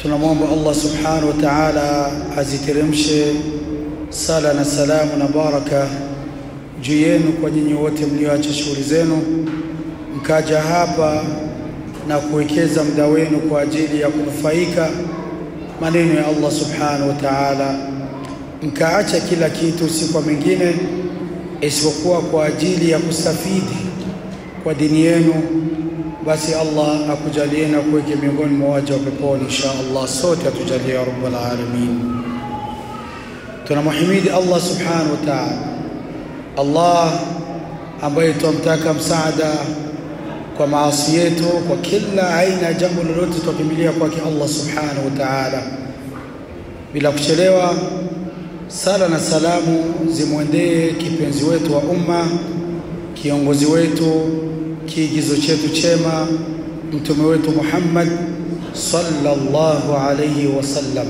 tunamwomba Allah subhanahu wa ta'ala aziteremshe sala na salamu na baraka juu yenu kwa nyinyi wote mlioacha shughuli zenu mkaja hapa na kuwekeza muda wenu kwa ajili ya kunufaika maneno ya Allah subhanahu wa ta'ala, mkaacha kila kitu si kwa mengine isipokuwa kwa ajili ya kustafidi kwa dini yenu, basi Allah akujalie na kuweke miongoni mwa waja wa peponi insha Allah, sote atujalie ya rabbal alamin. Tunamhimidi Allah subhanahu wa ta'ala, Allah ambaye twamtaka msaada kwa maasi yetu, kwa kila aina ya jambo lolote tukimbilia kwake Allah subhanahu wa ta'ala. Bila kuchelewa, sala na salamu zimwendee kipenzi wetu wa umma, kiongozi wetu, kiigizo chetu chema, mtume wetu Muhammad sallallahu alayhi wasallam.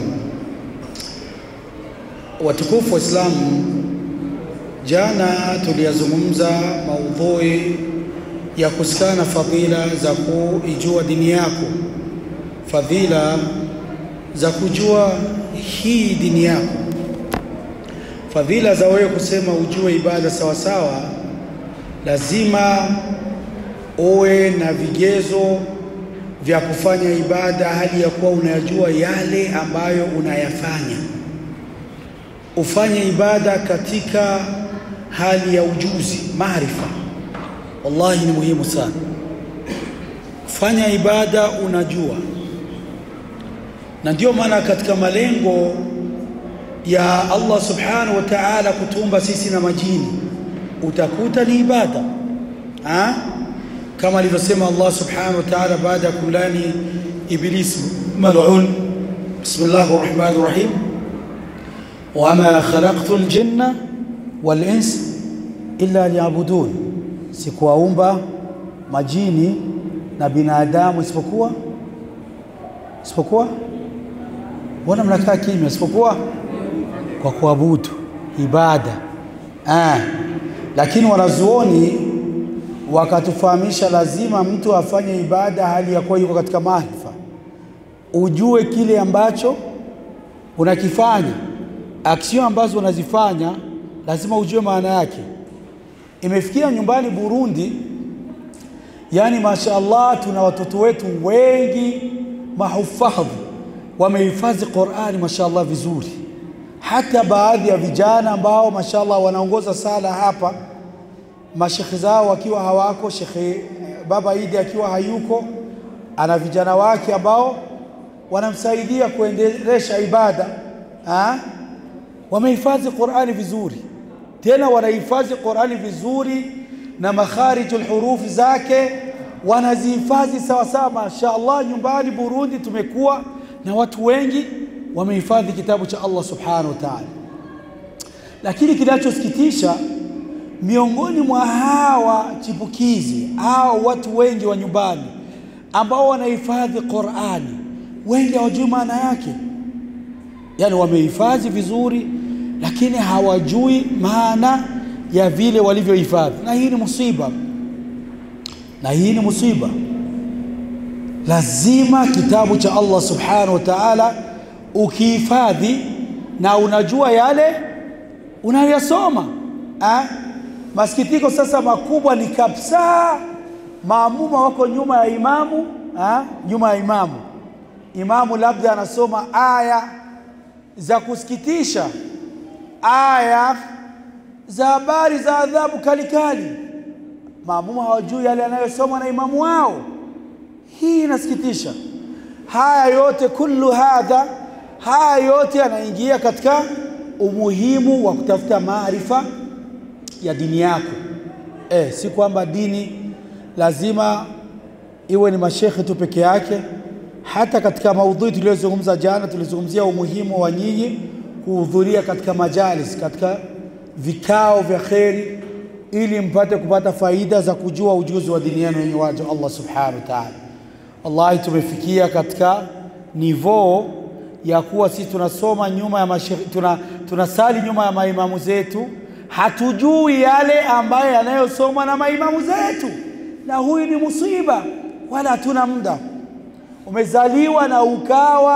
Watukufu wa Islamu, jana tuliyazungumza maudhui ya kusikana fadhila za kuijua dini yako, fadhila za kujua hii dini yako, fadhila za wewe kusema ujue ibada sawa sawa. Lazima uwe na vigezo vya kufanya ibada hali ya kuwa unayajua yale ambayo unayafanya. Ufanye ibada katika hali ya ujuzi, maarifa Wallahi ni muhimu sana. Fanya ibada unajua, na ndio maana katika malengo ya Allah subhanahu wa ta'ala kutuumba sisi na majini utakuta ni ibada ha? kama alivyosema Allah subhanahu wa ta'ala baada ya kumlani Iblis mal'un, bismillahir rahmanir rahim, wama khalaqtu al-jinna wal insa illa liya'budun sikuwaumba majini na binadamu isipokuwa isipokuwa, mbona mnakaa kimya? Isipokuwa kwa kuabudu, ibada ah. Lakini wanazuoni wakatufahamisha lazima mtu afanye ibada hali ya kuwa yuko katika maarifa, ujue kile ambacho unakifanya, aksio ambazo unazifanya lazima ujue maana yake. Imefikia nyumbani Burundi, yani mashaallah, tuna watoto wetu wengi mahufadhi wamehifadhi Qur'ani mashaallah vizuri, hata baadhi ya vijana ambao mashaallah wanaongoza sala hapa, mashekhe zao wakiwa hawako, Shekhe Baba Idi akiwa hayuko, ana vijana wake ambao wanamsaidia kuendelesha ibada ha? Wamehifadhi Qur'ani vizuri tena wanahifadhi Qur'ani vizuri na makharijul hurufi zake wanazihifadhi sawa sawa. Masha Allah, nyumbani Burundi tumekuwa na watu wengi wamehifadhi kitabu cha Allah subhanahu wa ta'ala. Lakini kinachosikitisha miongoni mwa hawa chipukizi au watu wengi wa nyumbani ambao wanahifadhi Qur'ani, wengi hawajui maana yake, yani wamehifadhi vizuri lakini hawajui maana ya vile walivyohifadhi, na hii ni musiba, na hii ni musiba. Lazima kitabu cha Allah subhanahu wa ta'ala ukihifadhi na unajua yale unayoyasoma. Masikitiko sasa makubwa ni kabisa, maamuma wako nyuma ya imamu ha? nyuma ya imamu, imamu labda anasoma aya za kusikitisha aya za habari za adhabu kali kali, maamuma hawajui yale yanayosomwa na imamu wao. Hii inasikitisha. Haya yote kullu hadha, haya yote yanaingia katika umuhimu wa kutafuta maarifa ya dini yako. Eh, si kwamba dini lazima iwe ni mashekhe tu peke yake. Hata katika maudhui tuliyozungumza jana, tulizungumzia umuhimu wa nyinyi kuhudhuria katika majalis, katika vikao vya kheri, ili mpate kupata faida za kujua ujuzi wa dini yenu yenye waja Allah subhanahu wa ta'ala. Wallahi, tumefikia katika nivoo ya kuwa sisi tunasoma nyuma ya mashekhi, tuna, tunasali nyuma ya maimamu zetu, hatujui yale ambayo yanayosomwa na maimamu zetu, na huyu ni musiba, wala hatuna muda. Umezaliwa na ukawa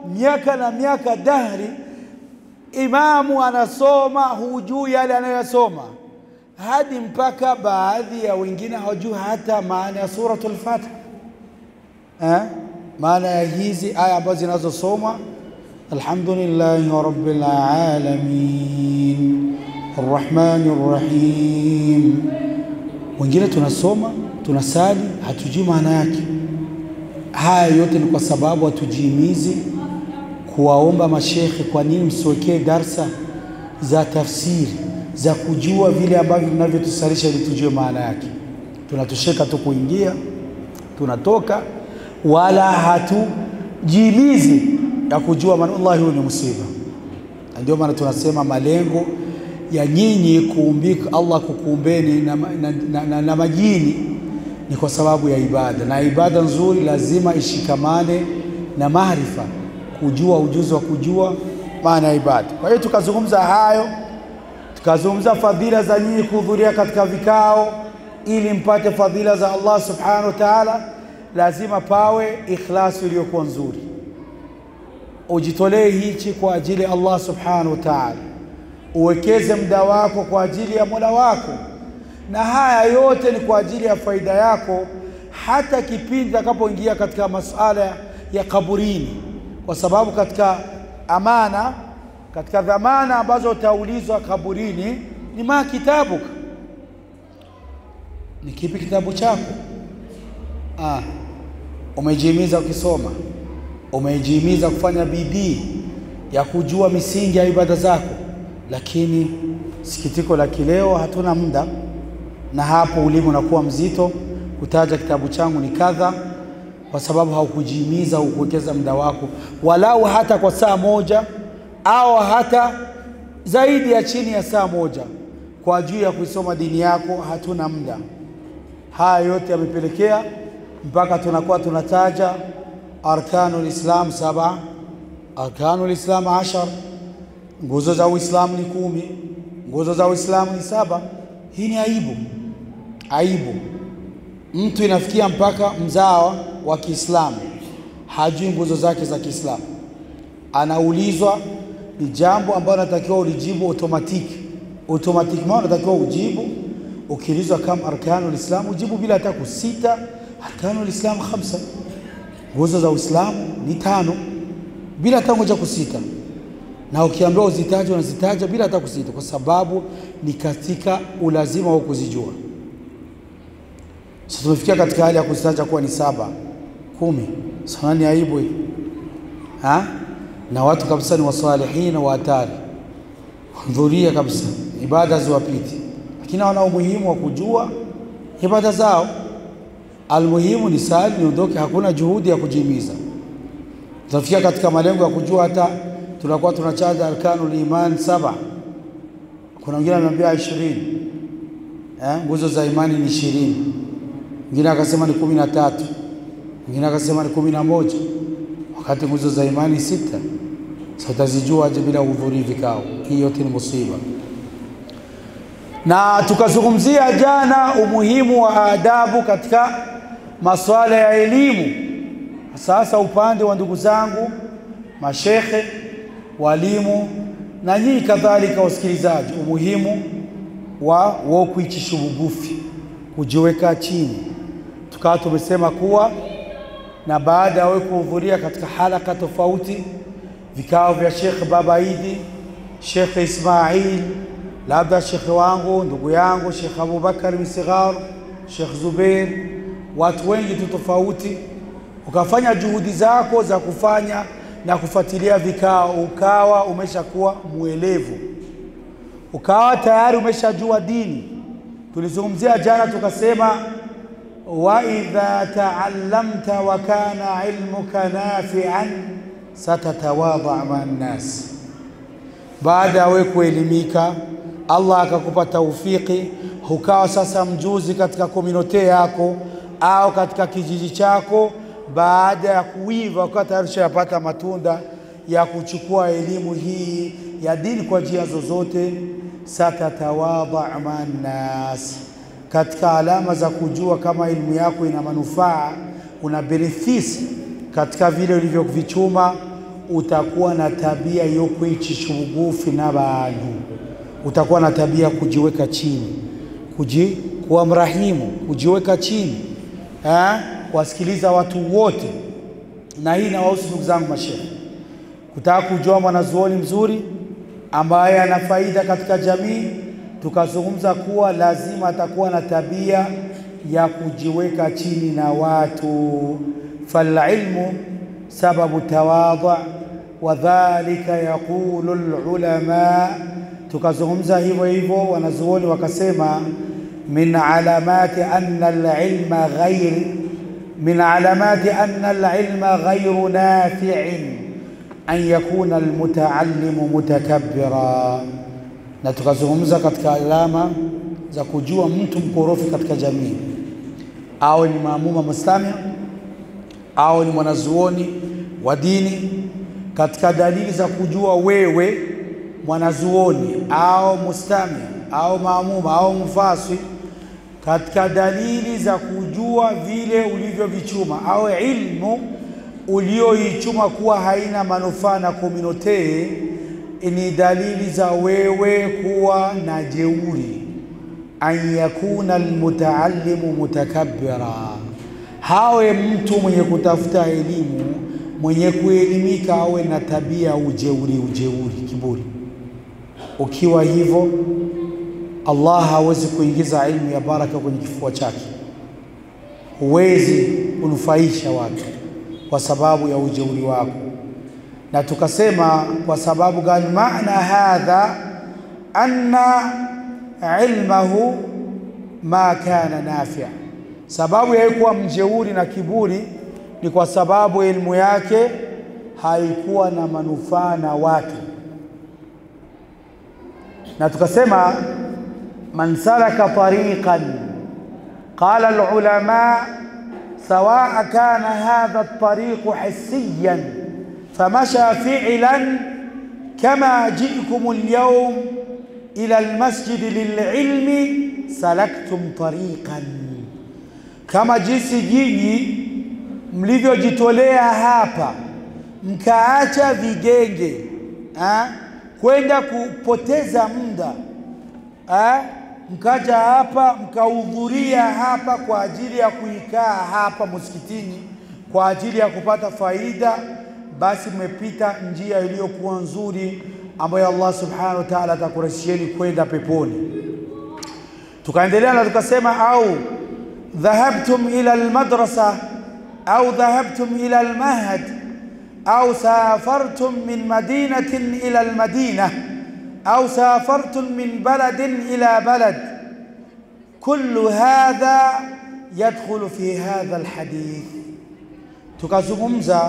miaka na miaka dahri, imamu anasoma, hujui yale anayoyasoma, hadi mpaka baadhi ya wengine hawajui hata maana ya suratul Fatiha eh? maana ya hizi aya ambazo zinazosomwa alhamdulillahi rabbil alamin arrahmani rrahim. Wengine tunasoma tunasali, hatujui maana yake. Haya yote ni kwa sababu hatujihimizi kuwaomba mashekhe, kwa nini msiwekee darsa za tafsiri za kujua vile ambavyo vinavyotusalisha ili tujue maana yake. Tunatosheka tu kuingia, tunatoka, wala hatujihimizi ya kujua maana. Wallahi, huyu ni musiba. Ndio maana tunasema malengo ya nyinyi kuumbika, Allah kukuumbeni na, na, na, na, na majini ni kwa sababu ya ibada, na ibada nzuri lazima ishikamane na maarifa, kujua ujuzi wa kujua maana ya ibada. Kwa hiyo tukazungumza hayo, tukazungumza fadhila za nyinyi kuhudhuria katika vikao ili mpate fadhila za Allah subhanahu wa ta'ala. Lazima pawe ikhlasi iliyokuwa nzuri, ujitolee hichi kwa ajili ya Allah subhanahu wa ta'ala, uwekeze muda wako kwa ajili ya Mola wako na haya yote ni kwa ajili ya faida yako, hata kipindi utakapoingia katika masuala ya kaburini, kwa sababu katika amana, katika dhamana ambazo utaulizwa kaburini ni ma kitabuka, ni kipi kitabu chako? Ah, umejihimiza ukisoma, umejihimiza kufanya bidii ya kujua misingi ya ibada zako, lakini sikitiko la kileo, hatuna muda na hapo ulimi unakuwa mzito kutaja kitabu changu ni kadha, kwa sababu haukujihimiza hukuwekeza muda wako walau hata kwa saa moja au hata zaidi ya chini ya saa moja kwa juu ya kuisoma dini yako. Hatuna muda. Haya yote yamepelekea mpaka tunakuwa tunataja arkanul islam saba, arkanul islam ashar, nguzo za Uislamu ni kumi, nguzo za Uislamu ni saba. Hii ni aibu aibu. Mtu inafikia mpaka mzawa wa Kiislamu hajui nguzo zake za Kiislamu, anaulizwa ni jambo ambalo natakiwa ulijibu automatiki automatiki, maana unatakiwa ujibu. Ukiulizwa kama arkanul islam ujibu bila hata kusita. Arkanul islam khamsa, nguzo za Uislamu ni tano, bila hata moja kusita na ukiambiwa uzitaje unazitaja bila hata kusita, kwa sababu ni katika ulazima wa kuzijua. Sasa tumefikia katika hali ya kuzitaja kuwa ni saba, kumi. Sana ni aibu hii ha? Na watu kabisa ni wasalihina wa hatari, hudhuria kabisa, ibada ziwapiti, lakini wana umuhimu wa kujua ibada zao. Almuhimu ni sali niondoke, hakuna juhudi ya kujihimiza. Tutafikia katika malengo ya kujua hata tunakuwa tunachaja arkanul iman saba. Kuna wengine wameambia ishirini, eh, nguzo za imani ni ishirini, mwingine akasema ni kumi na tatu, mwingine akasema ni kumi na moja, wakati nguzo za imani sita. Sasa utazijua aje bila kuhudhuria vikao? Hii yote ni musiba. Na tukazungumzia jana umuhimu wa adabu katika masuala ya elimu. Sasa upande wa ndugu zangu mashekhe walimu na nyinyi kadhalika wasikilizaji, umuhimu wa wo kuichisha ubugufi, kujiweka chini. Tukawa tumesema kuwa na baada ya wewe kuhudhuria katika halaka tofauti, vikao vya Shekhe Baba Idi, Shekhe Ismail, labda shekhe wangu ndugu yangu Shekhe Abubakar Misighar, Shekhe Zubeir, watu wengi tu tofauti, ukafanya juhudi zako za kufanya na kufuatilia vikao, ukawa umeshakuwa mwelevu, ukawa tayari umeshajua dini. Tulizungumzia jana tukasema, wa idha taallamta wa kana ilmuka nafian satatawadha maa nnas. Baada ya wewe kuelimika, Allah akakupa taufiki, ukawa sasa mjuzi katika komunote yako au katika kijiji chako baada ya kuiva ukawa tayari ushayapata matunda ya kuchukua elimu hii ya dini kwa njia zozote, satatawadha mannas. Katika alama za kujua kama elimu yako ina manufaa, una benefisi katika vile ulivyovichuma, utakuwa na tabia yo kwicisha ubugufi n'abantu utakuwa na tabia kujiweka chini kuji, kuwa mrahimu kujiweka chini ha? wasikiliza watu wote na hii nawahusu ndugu zangu mashehe kutaka kujua mwanazuoni mzuri ambaye ana faida katika jamii tukazungumza kuwa lazima atakuwa na tabia ya kujiweka chini na watu falilmu sababu tawadhu wa dhalika yaqulu lulama tukazungumza hivyo hivyo wanazuoni wakasema min alamati anna alilma ghair min alamati anna alilma ghairu nafi'in an yakuna almutaallimu mutakabbira na tukazungumza katika alama za kujua mtu mkorofi katika jamii awe ni maamuma mustami awe ni mwanazuoni wa dini katika dalili za kujua wewe mwanazuoni au mustami au maamuma au mfaswi katika dalili za kujua vile ulivyovichuma au ilmu ulioichuma kuwa haina manufaa na kominotee ni dalili za wewe kuwa na jeuri an yakuna almutaallimu mutakabbira hawe mtu mwenye kutafuta elimu mwenye kuelimika awe na tabia ujeuri ujeuri kiburi ukiwa hivyo Allah hawezi kuingiza ilmu ya baraka kwenye kifua chake huwezi kunufaisha watu kwa sababu ya ujeuri wako na tukasema kwa sababu gani maana hadha anna ilmahu ma kana nafia sababu ya kuwa mjeuri na kiburi ni kwa sababu elimu yake haikuwa na manufaa na watu na tukasema man salaka tariqan qala alulama sawa kana hadha at-tariq hissiyan famasha fi'lan kama ji'kum al-yawm ila al-masjid lil-ilmi salaktum tariqan kama jinsi jinyi mlivyojitolea hapa mkaacha vigenge ha? kwenda kupoteza muda ha? mkaja hapa mkahudhuria hapa kwa ajili ya kuikaa hapa msikitini kwa ajili ya kupata faida, basi mmepita njia iliyokuwa nzuri ambayo Allah subhanahu wa ta'ala atakurahisishieni kwenda peponi. Tukaendelea na tukasema, au dhahabtum ila almadrasa au dhahabtum ila almahad au safartum min madinatin ila almadina au safartum min baladin ila balad kullu hadha yadkhulu fi hadha alhadith. Tukazungumza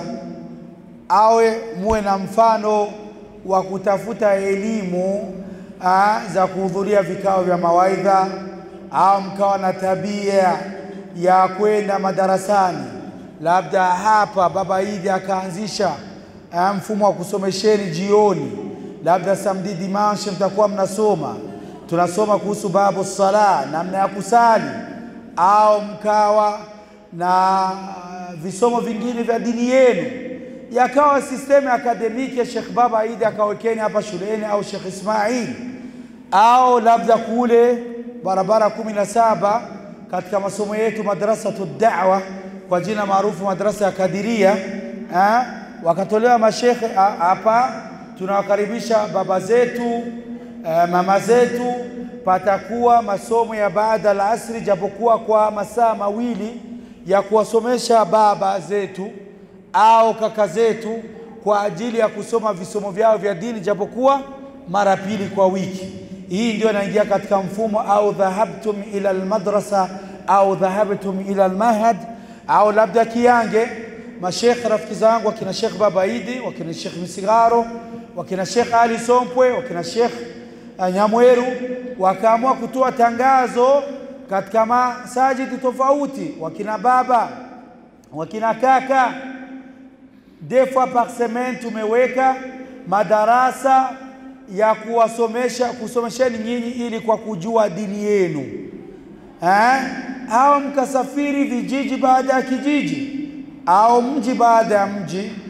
awe muwe na mfano wa kutafuta elimu aa, za kuhudhuria vikao vya mawaidha au mkawa na tabia ya kwenda madarasani. Labda hapa Baba Idi akaanzisha aa, mfumo wa kusomesheni jioni, labda samedi dimanche mtakuwa mnasoma, tunasoma kuhusu babu sala, namna ya kusali, au mkawa na visomo vingine vya dini yenu yakawa sistemu akademiki ya Sheikh Baba Idi akawekeni hapa shuleni au Sheikh Ismail au labda kule barabara kumi na saba katika masomo yetu madrasatu da'wa kwa jina maarufu madrasa ya Kadiria ha? wakatolewa mashekhe hapa. Tunawakaribisha baba zetu eh, mama zetu, patakuwa masomo ya baada la asri, japokuwa kwa masaa mawili ya kuwasomesha baba zetu au kaka zetu kwa ajili ya kusoma visomo vyao vya dini japokuwa mara pili kwa wiki. Hii ndio inaingia katika mfumo au dhahabtum ila almadrasa au dhahabtum ila almahad au labda Kiange. Mashekh rafiki zangu wakina Sheikh Baba Idi, wakina Sheikh Misigaro, wakina Sheikh Ali Sompwe, wakina Sheikh Nyamweru wakaamua kutoa tangazo katika masajidi tofauti, wakina baba wakina kaka deux fois par semaine tumeweka madarasa ya kuwasomesha kusomesheni nyinyi ili kwa kujua dini yenu eh? au mkasafiri vijiji baada ya kijiji au mji baada ya mji,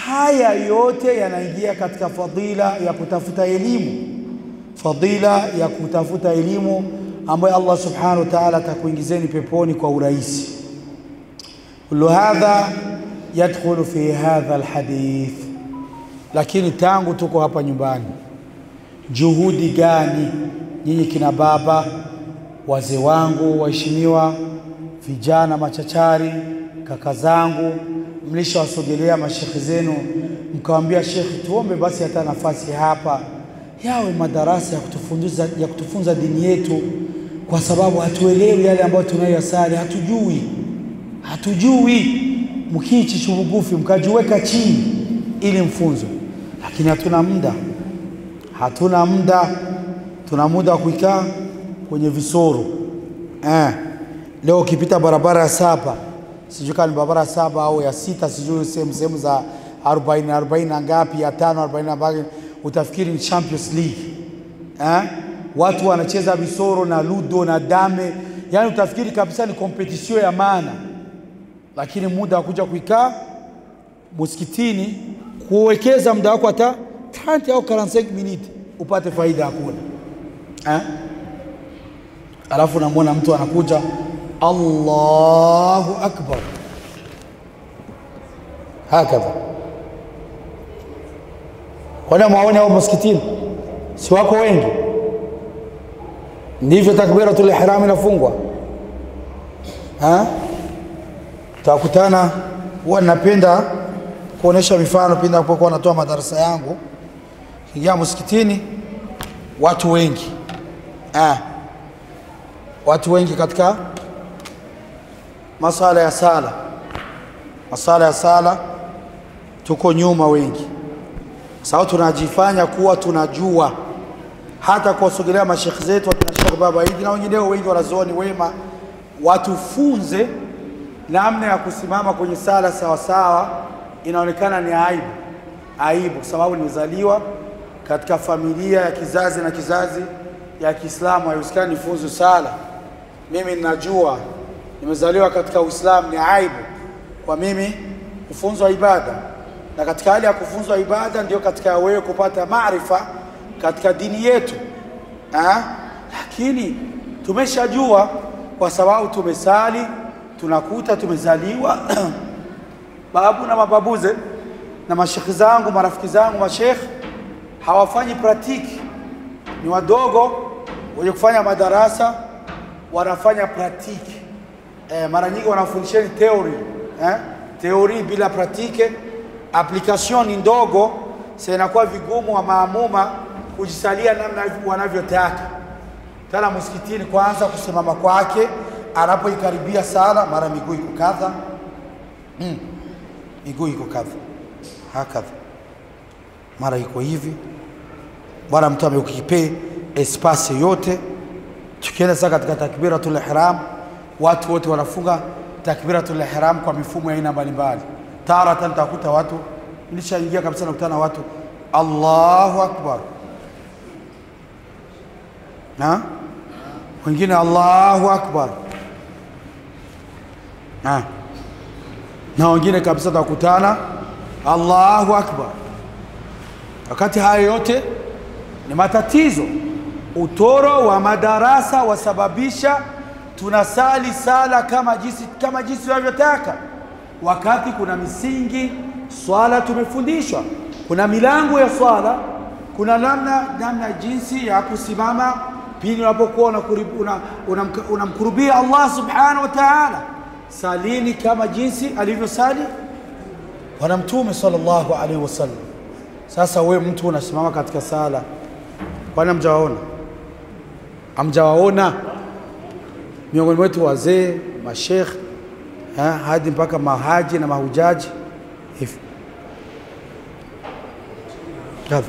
haya yote yanaingia katika fadhila ya kutafuta elimu, fadhila ya kutafuta elimu ambayo Allah subhanahu wa ta'ala atakuingizeni peponi kwa urahisi. Kullu hadha yadkhulu fi hadha alhadith. Lakini tangu tuko hapa nyumbani, juhudi gani nyinyi kina baba, wazee wangu waheshimiwa, vijana machachari, kaka zangu, mlishawasogelea mashekhe zenu mkawaambia, shekhe, tuombe basi hata nafasi hapa yawe madarasa ya kutufunza, ya kutufunza dini yetu, kwa sababu hatuelewi yale ambayo tunayoyasali, hatujui hatujui. Mkiichi chubugufi mkajiweka chini ili mfunzo, lakini hatuna muda, hatuna muda. Tuna muda wa kuikaa kwenye visoro eh. Leo ukipita barabara ya saba, sijui kama ni barabara ya saba au ya sita, sijui sehemu sehemu za arobaini arobaini na ngapi, ya tano arobaini na ngapi, utafikiri ni Champions League eh? Watu wanacheza visoro na ludo na dame, yani utafikiri kabisa ni kompetishio ya maana lakini muda wa kuja kuikaa msikitini kuwekeza muda wako hata 30 au 45 minutes upate faida hakuna eh? Alafu namwona mtu anakuja Allahu akbar hakadha. Kwani mwaone hao msikitini si wako wengi? Ndivyo takbiratul ihram inafungwa eh? Tutakutana, huwa ninapenda kuonesha mifano pindi napokuwa natoa madarasa yangu. Kiingia msikitini, watu wengi ah, watu wengi katika masala ya sala, masala ya sala tuko nyuma wengi, sababu tunajifanya kuwa tunajua, hata kuwasogelea mashekhe zetu wakina Sheikh Baba Idi na wengineo wengi wanazuoni wema watufunze namna ya kusimama kwenye sala sawa sawa, inaonekana ni aibu, aibu kwa sababu nimezaliwa katika familia ya kizazi na kizazi ya Kiislamu, haiwezekani nifunzu sala. Mimi ninajua nimezaliwa katika Uislamu, ni aibu kwa mimi kufunzwa ibada, na katika hali ya kufunzwa ibada ndio katika wewe kupata maarifa katika dini yetu ha? Lakini tumeshajua kwa sababu tumesali tunakuta tumezaliwa babu na mababuze na mashekhi zangu marafiki zangu mashekhi hawafanyi pratiki, ni wadogo wenye kufanya madarasa wanafanya pratiki. E, mara nyingi wanafundisheni theory eh? Theory bila pratike, application ni ndogo, sasa inakuwa vigumu wa maamuma kujisalia namna wanavyotaka. Tena msikitini, kwanza kusimama kwake anapoikaribia sala, mara miguu iko kadha, mm. miguu iko kadha hakadha, mara iko hivi, bwana mtu amekukipe espasi yote. Tukienda sasa katika takbiratul ihram, watu wote wanafunga takbiratul ihram kwa mifumo ya aina mbalimbali. Taratan takuta watu, nilishaingia kabisa, nakutana watu Allahu akbar na wengine Allahu akbar na, na wengine kabisa takutana Allahu akbar. Wakati haya yote ni matatizo, utoro wa madarasa wasababisha tunasali sala kama jinsi kama jinsi tunavyotaka, wakati kuna misingi swala tumefundishwa, kuna milango ya swala, kuna namna namna jinsi ya kusimama pindi unapokuwa unamkurubia una, una, una Allah subhanahu wa ta'ala. Salini kama jinsi alivyosali Bwana Mtume sallallahu alaihi wasallam. Sasa we mtu unasimama katika sala, kwani hamjawaona? Hamjawaona miongoni mwetu wazee, mashekh hadi mpaka mahaji na mahujaji hivi kadha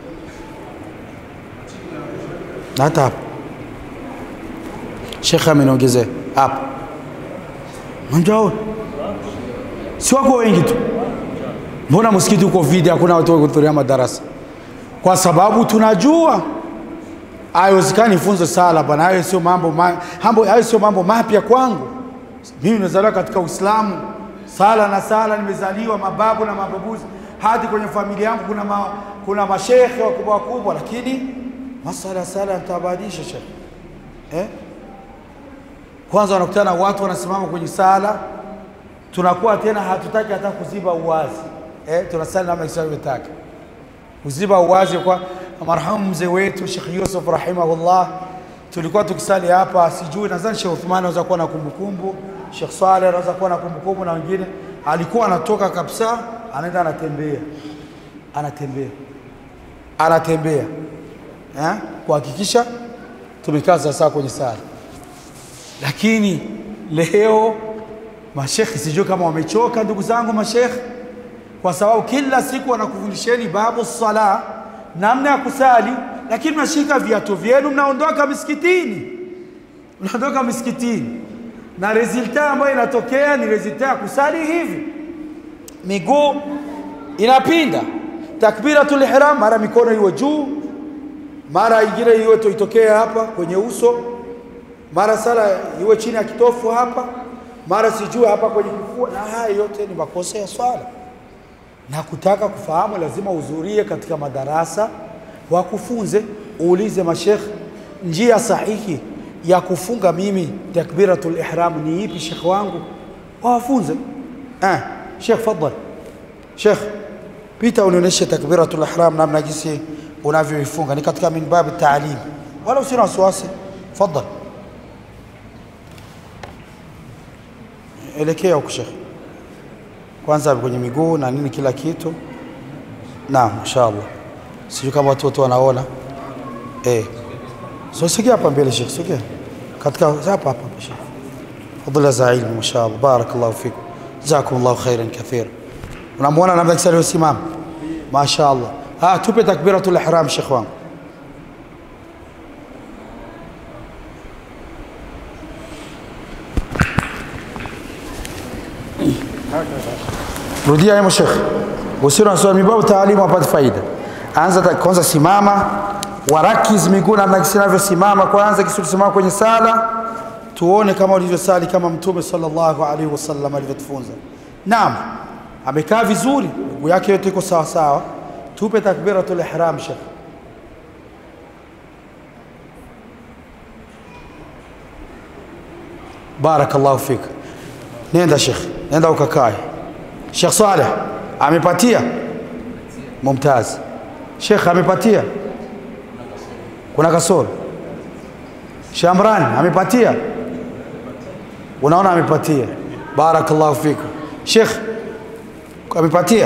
na hata hapa shekhe ameniongezea hapa, hamjawaona? Si wako wengi tu Mbona msikiti uko vidi, hakuna watu kuhudhuria madarasa? Kwa sababu tunajua haiwezekani funzo sala bwana, hayo sio mambo mambo, hayo sio mambo mapya kwangu. Mimi nimezaliwa katika Uislamu, sala na sala nimezaliwa, mababu na mababuzi, hadi kwenye familia yangu kuna, ma, kuna mashekhe wakubwa wakubwa, lakini masala ya sala nitabadilisha shekhe eh? Kwanza wanakutana watu wanasimama kwenye sala, tunakuwa tena hatutaki hata kuziba uwazi eh? Tunasali namna Islam imetaka kuziba uwazi kwa marhamu mzee wetu Sheikh Yusuf rahimahullah, tulikuwa tukisali hapa, sijui nadhani Sheikh Uthman anaweza kuwa na kumbukumbu, Sheikh Saleh anaweza kuwa na kumbukumbu na wengine, alikuwa anatoka kabisa, anaenda anatembea, anatembea, anatembea eh, kuhakikisha tumekaa sawasawa kwenye sala. Lakini leo mashekhi, sijui kama wamechoka, ndugu zangu mashekhi, kwa sababu kila siku wanakufundisheni babu sala, namna ya kusali, lakini mnashika viatu vyenu, mnaondoka misikitini, mnaondoka misikitini, na resulta ambayo inatokea ni resulta ya kusali hivi, miguu inapinda, takbiratul ihram, mara mikono iwe juu, mara ingine iwe itokee hapa kwenye uso, mara sala iwe chini ya kitofu hapa, mara sijui hapa kwenye kifua, na haya yote ni makosa ya swala na kutaka kufahamu lazima uhudhurie katika madarasa wakufunze, uulize mashekh, njia sahihi ya kufunga mimi takbiratul ihram ni ipi shekh wangu, wawafunze. Eh, shekh fadhal, shekh pita unionyeshe takbiratul ihram namna jinsi unavyoifunga, ni katika min babi taalim, wala usina wasiwasi. Fadhal, elekea huku shekh kwanza kwenye miguu na nini kila kitu. Naam, mashaallah. Sijui kama watu wote wanaona eh. So sogea hapa mbele Sheikh, sogea katika hapa hapa Sheikh. Fadhila za ilmu mashaallah, barakallahu fikum, jazakumullahu khairan kathira. Unamwona namna kisali usimama, mashaallah. Ah, tupe takbiratul ihram Sheikh wangu. rudia hemo shekh usiwe unasoma mibabu taalimu wapate faida anza ta- kwanza simama warakiz miguu namna jinsi inavyosimama kwanza kisha simama kwenye sala tuone kama ulivyosali kama mtume sallallahu alaihi wasallam alivyotufunza naam amekaa vizuri miguu yake yote iko sawa sawa tupe takbiratul ihram shekh barakallahu fik nenda shekh nenda ukakae Sheikh Saleh amepatia mumtaz. Sheikh amepatia, kuna kasoro. Shamran amepatia, unaona amepatia. Barakallahu fikum. Sheikh amepatia.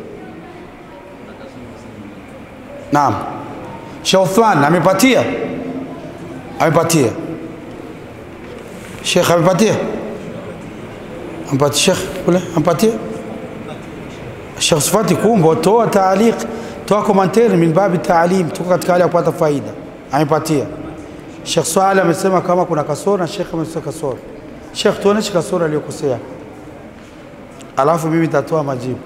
Naam. Sheikh Uthman amepatia, amepatia. Sheikh amepatia ampatie Sheikh kule ampatie Sheikh Sifati Kumbo, toa taaliq, toa komentari min babi taalim, tuko katika hali ya kupata faida. Amepatia Sheikh Swale amesema kama kuna kasoro na Sheikh amesema kasoro. Sheikh, tuoneshe kasoro aliyokosea, alafu mimi nitatoa majibu.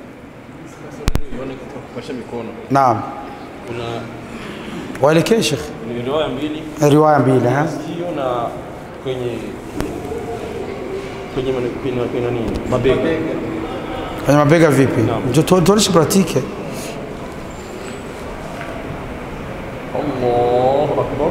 kuosha mikono Naam, kuna waelekee Sheikh ni riwaya mbili riwaya mbili ha? sikio na kwenye kwenye mane- kwenye kwenye nini mabega kwenye mabega vipi? Ndio tu- tuoneshe pratike. Allahu akbar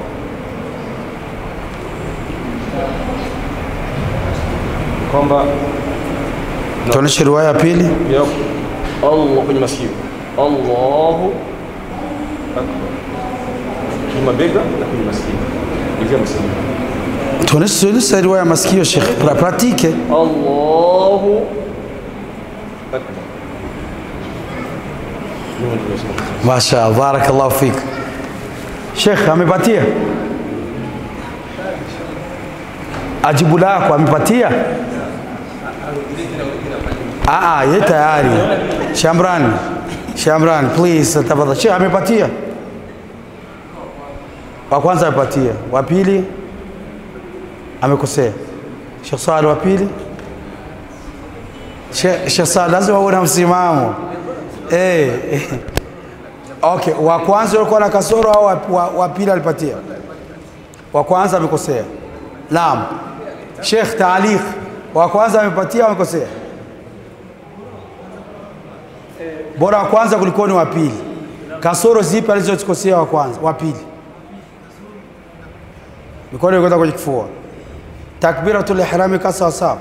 kwamba Tuoneshe riwaya ya pili. ya Allah kwenye masikio Allahu akbar kwenye mabega na kwenye masikio hivyo msingi Tuoneshe tuoneshe riwaya ya masikio Sheikh, pra- pratike. Allahu akbar Mungu ndiye anasema. Mashallah, barakallahu fik. Sheikh amepatia ajibu lako amepatia? Ah, ah, ye tayari. Shamran, Shamran, please tafadhali. Sheikh amepatia? Wa kwanza amepatia, wa pili amekosea. Sheikh Saleh wa pili Sheikh Sheikh Saleh lazima uwe na msimamo eh. eh. Okay, wa kwanza alikuwa na kasoro au wa, wa, wa pili alipatia? Wa kwanza amekosea. Naam. Sheikh Taaliq, wa kwanza amepatia au amekosea? bora wa kwanza kuliko ni wa pili. Kasoro zipi alizozikosea wa kwanza, wa pili? Mikono ikwenda kwenye kifua. Takbiratul ihrami ka sawa sawa.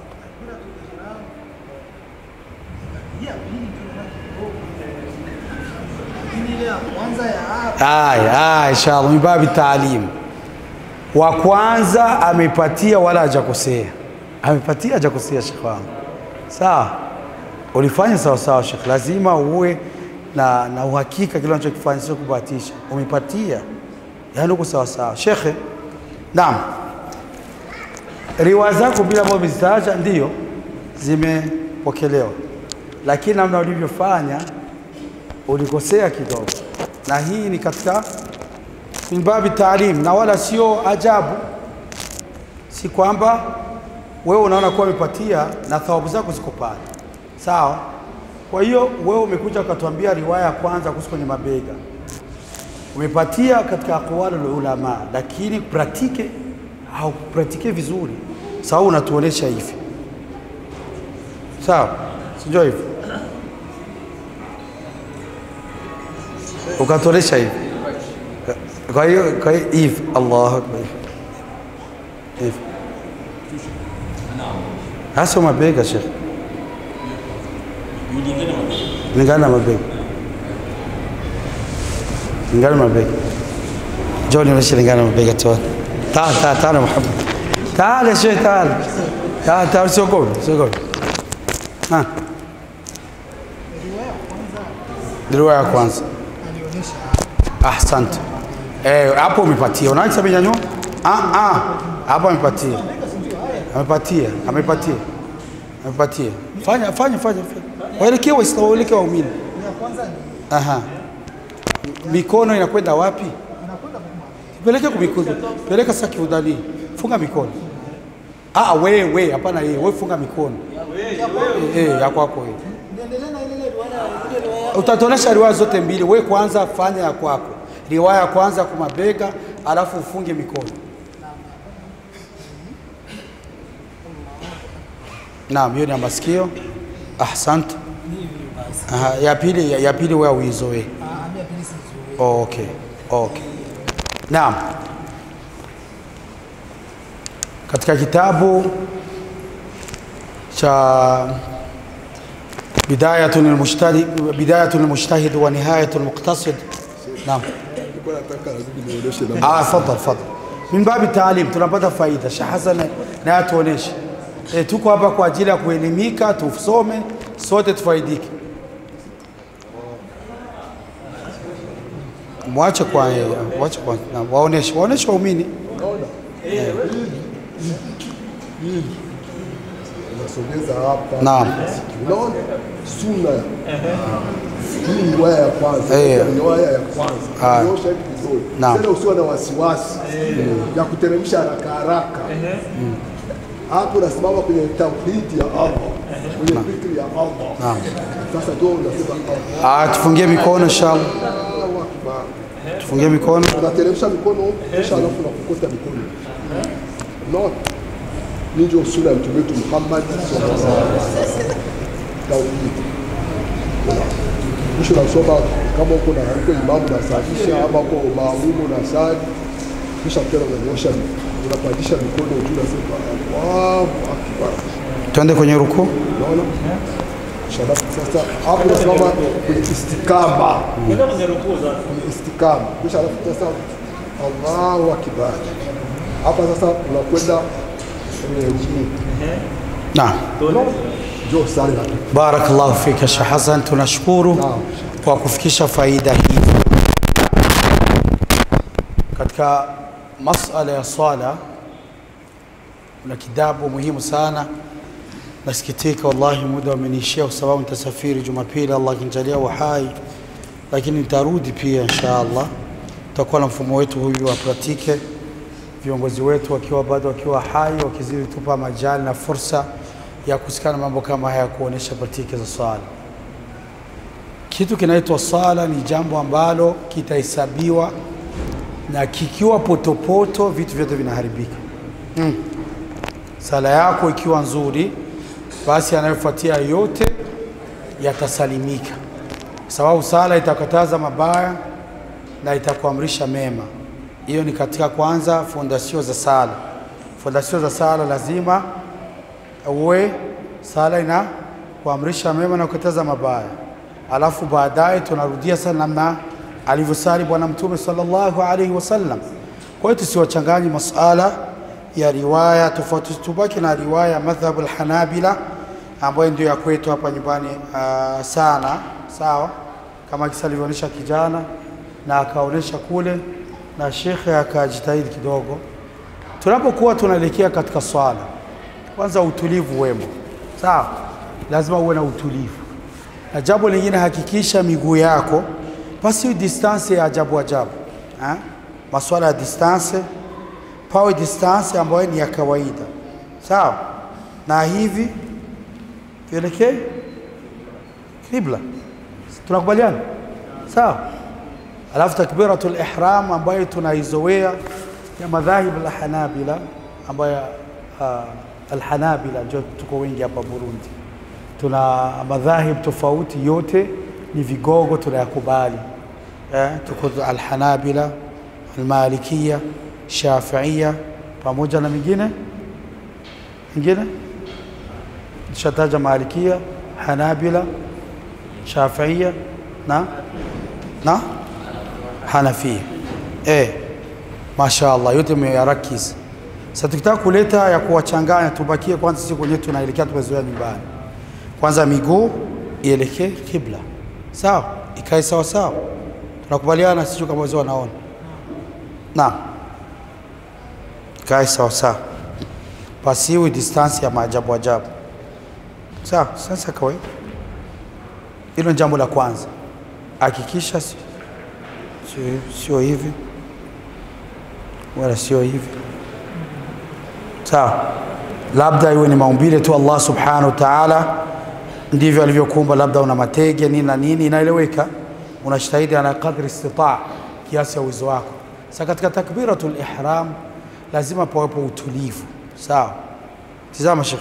Aya, aya, inshallah min babi taalim. Wa kwanza amepatia wala hajakosea, amepatia hajakosea, shekh wangu. Sawa, ulifanya sawa sawa, shekh. Lazima uwe na, na uhakika kile unachokifanya, sio kubahatisha. Umepatia, yaani uko sawa sawa, shekhe. Naam, riwaya zako bila ambazo umezitaja ndio zimepokelewa, lakini namna ulivyofanya ulikosea kidogo, na hii ni katika min babi taalim, na wala sio ajabu. Si kwamba wewe unaona kuwa umepatia na thawabu zako ziko pale, sawa. Kwa hiyo wewe umekuja ukatuambia riwaya ya kwanza kuhusu kwenye mabega, umepatia katika aqwalul ulama, lakini pratike haupratike vizuri, sawa. Unatuonesha hivi, sawa, sijua hivyo ukatuonesha hivi. Kwa hiyo kwa hiyo hivi, Allahu akbar, hivi hasa mabega, Sheikh, lingana na mabega, lingana na mabega. Njoo nionyeshe lingana na mabega tu. Taal taal taal Muhammad, taal ya Sheikh, taal taal taal, siogope siogope. Ah, riwaya ya kwanza Ahsante. Eh, hapo umepatia. Unaona kisa amenyanyua? Ah ah. Hapo amepatia. Amepatia, amepatia. Amepatia. Fanya fanya fanya. fanya. Waelekee Waislamu, waelekee waumini. Aha. Mikono inakwenda wapi? Peleke kwa mikono. Peleka sasa kiudani. Funga mikono. Ah, wewe wewe, hapana yeye. Wewe funga mikono. Eh, ya kwako wewe. Utatuonesha riwaya zote mbili. Wewe kwanza fanya ya kwako, riwaya ya kwanza kwa mabega, alafu ufunge mikono. Naam, hiyo ni ya masikio. Ahsante. Aha, ya pili ya, ya pili wewe uizoe. Oh, okay. Okay. Naam. Katika kitabu cha بداية المجتهد بداية المجتهد ونهاية المقتصد نعم ah fadhal fadhal min babi taalim tunapata faida Sheikh Hassan na atuoneshe e, tuko hapa kwa ajili ya kuelimika tusome sote tufaidike mwache kwa mwache kwa na waoneshe waoneshe waumini unasogeza hapa. Naam. Unaona sunna hii ni riwaya ya kwanza, Eh. ni riwaya ya kwanza. Ah. Nyosha hivi vizuri. Naam. Tena usiwe na wasiwasi ya kuteremsha haraka haraka. Hapo unasimama kwenye tauhidi ya Allah, kwenye fikri ya Allah. Naam. Sasa ndio unasema Allah. ah tufungie mikono inshallah Allahu Akbar. tufungie mikono unateremsha mikono kisha alafu unakokota mikono. Unaona? Ni ndio sura ya mtume wetu Muhammad sallallahu alaihi wasallam. Tauhid. Mwisho unasoma kama uko na uko imamu unasalisha ama uko maamumu unasali, kisha tena unanyosha unapandisha mikono juu, unasema Allahu akbar. twende kwenye rukuu Unaona? Kisha alafu sasa hapo unasimama kwenye istikama kwenye istikama, kisha alafu sasa Allahu akbar. Hapa sasa unakwenda kwenye rukuu. naam Njoo sali na Barakallahu fika Sheikh Hassan, tunashukuru Naam. kwa kufikisha faida hii katika masala ya swala. Kuna kitabu muhimu sana, nasikitika wallahi, muda umeniishia kwa sababu nitasafiri Jumapili, Allah akinijalia uhai, lakini nitarudi pia insha Allah. Tutakuwa na mfumo wetu huyu wa pratike, viongozi wetu wakiwa bado wakiwa hai, wakizidi tupa majali na fursa ya kusikana mambo kama haya, kuonesha pratike za swala. Kitu kinaitwa sala ni jambo ambalo kitahesabiwa na kikiwa potopoto, vitu vyote vinaharibika. Mm. Sala yako ikiwa nzuri, basi anayofuatia yote yatasalimika, sababu sala itakataza mabaya na itakuamrisha mema. Hiyo ni katika kwanza fondasio za sala. Fondasio za sala lazima uwe sala ina kuamrisha mema na kukataza mabaya, alafu baadaye tunarudia sana namna alivyosali Bwana Mtume sallallahu alaihi wasallam. Kwa hiyo tusiwachanganye masala ya riwaya tofauti, tubaki na riwaya ya madhhabu alhanabila ambayo ndio ya kwetu hapa nyumbani uh, sana sawa, kama kisa alivyoonyesha kijana na akaonyesha kule na shekhe akajitahidi kidogo. Tunapokuwa tunaelekea katika swala, kwanza utulivu wemo, sawa, lazima uwe na utulivu, na jambo lingine, hakikisha miguu yako pasi distance ya ajabu ajabu ha? Maswala ya distance pawe distance ambayo ni ya kawaida, sawa, na hivi tuelekee kibla, tunakubaliana sawa? Alafu takbiratul ihram ambayo tunaizoea ya madhahib alhanabila ambayo uh, alhanabila ndio tuko wengi hapa Burundi, tuna madhahib tofauti, yote ni vigogo tunayakubali. Eh, tuko alhanabila, almalikia, shafiia pamoja na mingine mingine shataja malikia, hanabila, shafiia na na Hanafia. Eh, mashaallah yote mmeyarakiz. Sasa tukitaka kuleta ya kuwachanganya, tubakie kwanza sisi kwenyewe tunaelekea, tumezoea nyumbani. Kwanza miguu ielekee kibla, sawa, ikae sawa sawa, tunakubaliana sisi kama wazee wanaona. Naam, ikae sawa sawa, pasiwi distance ya maajabu ajabu, sawa. Sasa kawaida, hilo ni jambo la kwanza, hakikisha si sio, sio hivi wala sio hivi sawa. Labda iwe ni maumbile tu, Allah subhanahu wa ta'ala ndivyo alivyokuumba. Labda una matege nini na nini, inaeleweka. Unajitahidi ala kadri istitaa, kiasi ya uwezo wako. Sasa katika takbiratul ihram lazima pawepo utulivu, sawa. Tizama Sheikh,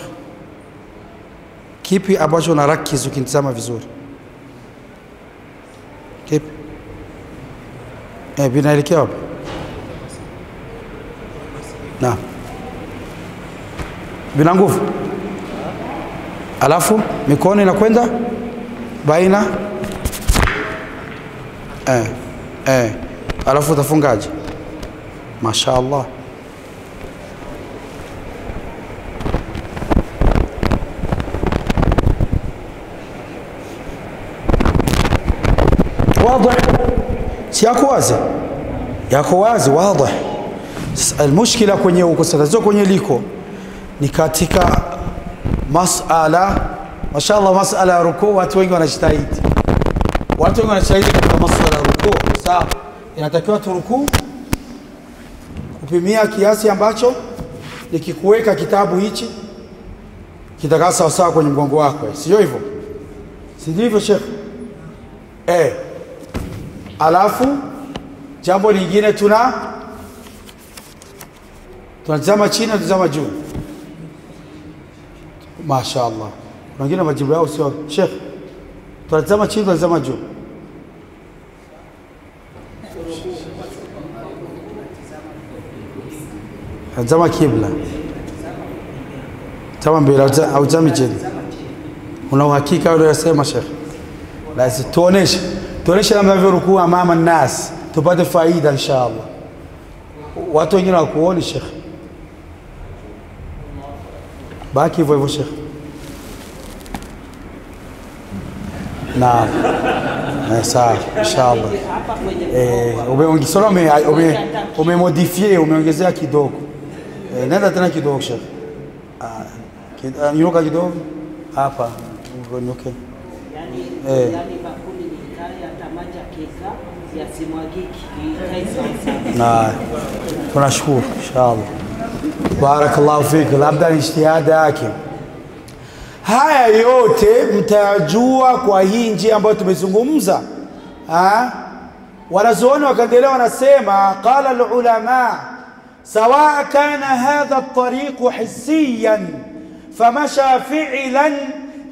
kipi ambacho unarakiz ukinitizama vizuri, kipi Eh, vinaelekea wapi? Naam, vina nguvu, alafu mikono inakwenda baina eh, eh, alafu utafungaje? Masha Allah. Wazi, si yako wazi, yako wazi wazi. Almushkila kwenye uko tatizo kwenye liko ni katika masala. Mashaallah, masala ya rukuu, watu wengi wanajitahidi, watu wengi wanajitahidi katika masala ya rukuu. Sawa, inatakiwa turukuu kupimia kiasi ambacho nikikuweka kitabu hichi kitakaa sawasawa kwenye mgongo wako, sio hivyo? Si ndivyo Sheikh? Eh, alafu jambo lingine tuna tunatazama chini, tunatazama juu. Mashaallah, kuna wengine majibu yao sio Sheikh, tunatazama chini, tunatazama juu. Tazama kibla, tazama mbele, hautazami chini. Una uhakika ule unasema Sheikh? Basi tuoneshe, tuoneshe namna navyorukuu amama nnas, tupate faida inshallah. Watu wengine wakuoni Sheikh, baki hivyo hivyo Sheikh. Naam, Eh, sawa inshallah. Eh, umeongesea ume, ume, umemodifie umeongezea kidogo. Eh, nenda tena kidogo Sheikh. Ah, kid- ah, nyuka kidogo hapa unyuke. Yani, Eh. yani bakuli nikae hata maji akiweka yasimwagiki ikae sawasawa. na tunashukuru inshallah. Barakallahu fik, labda ni ijtihada yake. Haya yote mtayajua kwa hii njia ambayo tumezungumza. Ah? Wanazuoni wakaendelea wanasema, qala alulama sawa kana hadha at-tariq hissiyan famasha fi'lan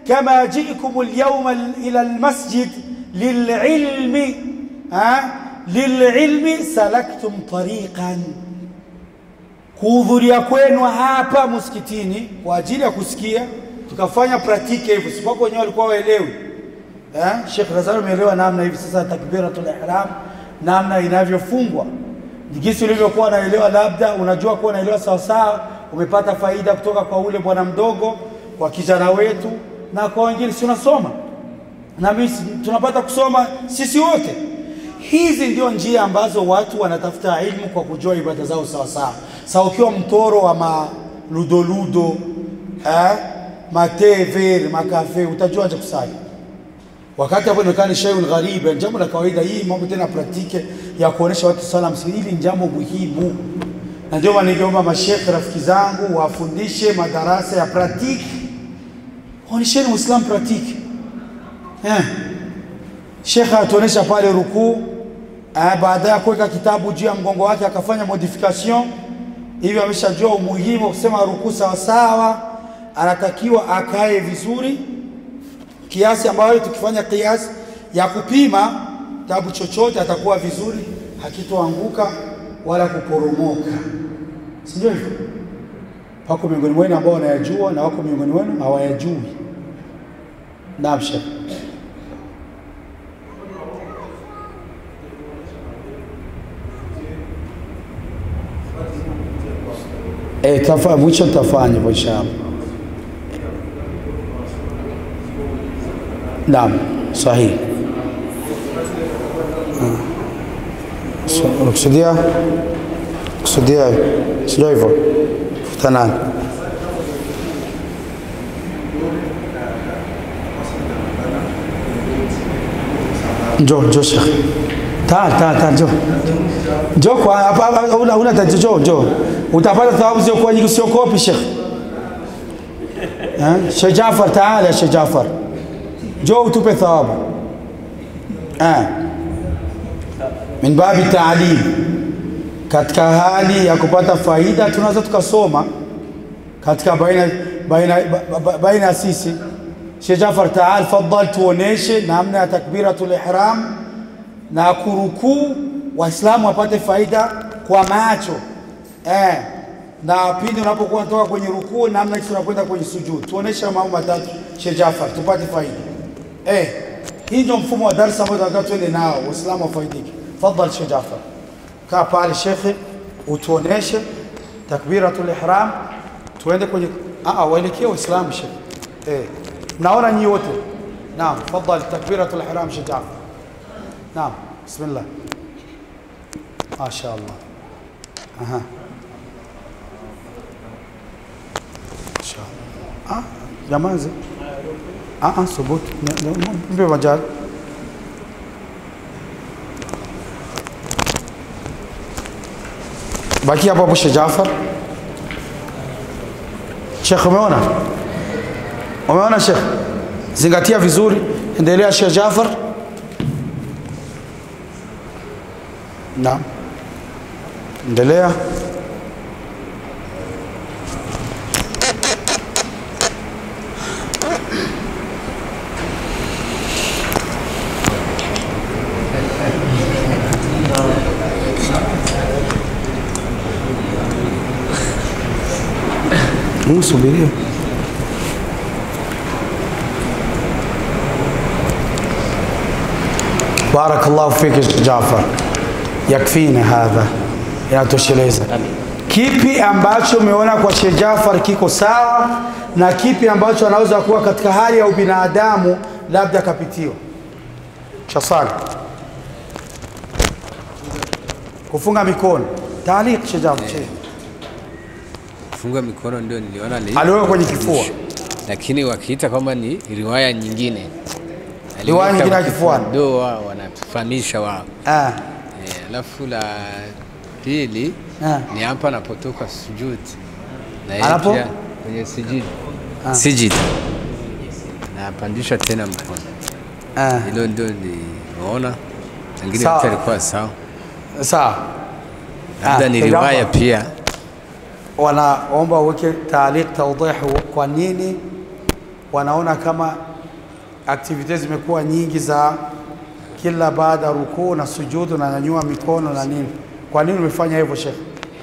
kama jikum alyawma ila almasjid lililmi ha lililmi salaktum tariqan kuhudhuria kwenu hapa msikitini kwa ajili ya kusikia tukafanya pratike hivyo sipako wenyewe walikuwa waelewi eh Sheikh Razali umeelewa namna hivi sasa takbiratul ihram namna inavyofungwa jinsi ulivyokuwa unaelewa labda unajua kuwa unaelewa sawa sawa umepata faida kutoka kwa ule bwana mdogo kwa kijana wetu na kwa wengine si unasoma na mimi tunapata kusoma sisi wote hizi ndio njia ambazo watu wanatafuta ilmu kwa kujua ibada zao sawa sawa sawa ukiwa mtoro wa maludoludo eh, matever makafe utajua aje kusali wakati hapo inaonekana ni shay'un gharib ni jambo la kawaida hii mambo tena praktike ya kuonesha watu sala msikiti hili ni jambo muhimu na ndio maana ningeomba mashekhe rafiki zangu wafundishe madarasa ya praktiki waonyesheni uislamu praktiki eh shekhe atuonesha pale rukuu eh, baada ya kuweka kitabu juu ya mgongo wake akafanya modification hivyo ameshajua umuhimu wa kusema rukuu sawa sawa anatakiwa akae vizuri kiasi ambayo tukifanya kiasi ya kupima kitabu chochote atakuwa vizuri hakitoanguka wala kuporomoka si ndio hivyo wako miongoni mwenu ambao wanayajua na wako miongoni wenu hawayajui naam shekh Eh, tafa mwisho tafanya hivyo inshallah. Naam, sahihi. Ah. So, Unakusudia kusudia sio hivyo? Futa nani? Njoo, njoo Sheikh. Ta ta ta njoo. Njoo kwa hapa hapa una una tatizo njoo njoo. Utapata thawabu sio kwa nyingi sio kopi Sheikh. Eh? Sheikh Jafar taala Sheikh Jafar. Njoo utupe thawabu. Eh. Min babi taalim. Katika hali ya kupata faida tunaweza tukasoma katika baina baina ba- ba- baina ya sisi Sheikh Jafar taal fadhal tuoneshe namna ya takbiratul ihram na kurukuu waislamu wapate faida kwa macho eh, na pindi unapokuwa unatoka kwenye rukuu namna jinsi unakwenda kwenye sujud tuoneshe mambo matatu Sheikh Jafar tupate faida eh, hii ndio mfumo wa darasa ambao tunataka tuende nao waislamu wafaidike fadhal Sheikh Jafar kaa pale shekhe utuoneshe takbiratul ihram tuende kwenye ah waelekee waislamu shekhe eh naona nyinyi wote naam fadhal takbiratul ihram Sheikh Jafar naam bismillah ما شاء الله اها ما شاء الله اه جماعه اه اه ثبوت في مجال baki hapo hapo Sheikh Jafar Sheikh umeona umeona Sheikh zingatia vizuri endelea Sheikh Jafar Naam. Endelea. Subiria. بارك الله فيك يا جعفر yakfina hadha inatosheleza kipi ambacho umeona kwa Sheikh Jafar kiko sawa na kipi ambacho anaweza kuwa katika hali ya ubinadamu labda akapitiwa shasali kufunga mikono taaliq Sheikh Jafar Sheikh. Kufunga mikono ndio niliona ni aliweka kwenye kifua lakini wakiita kwamba ni riwaya nyingine Riwaya Aliweka nyingine ya kifua, kifuani. ndio wao wanatufahamisha wao ah Eh, alafu la pili Ah. ni hapa anapotoka sujud na yeye Anapo? pia kwenye sijid sijid na apandisha tena mkono ah hilo ndio nimeona wengine Sawa. wote alikuwa sawa sawa labda Ah, ni Sheikh riwaya Jafar. pia wanaomba uweke taaliq tawdih kwa nini wanaona kama activities zimekuwa nyingi za kila baada ya rukuu na sujudu na nyanyua mikono na nini. Kwa nini umefanya hivyo Sheikh?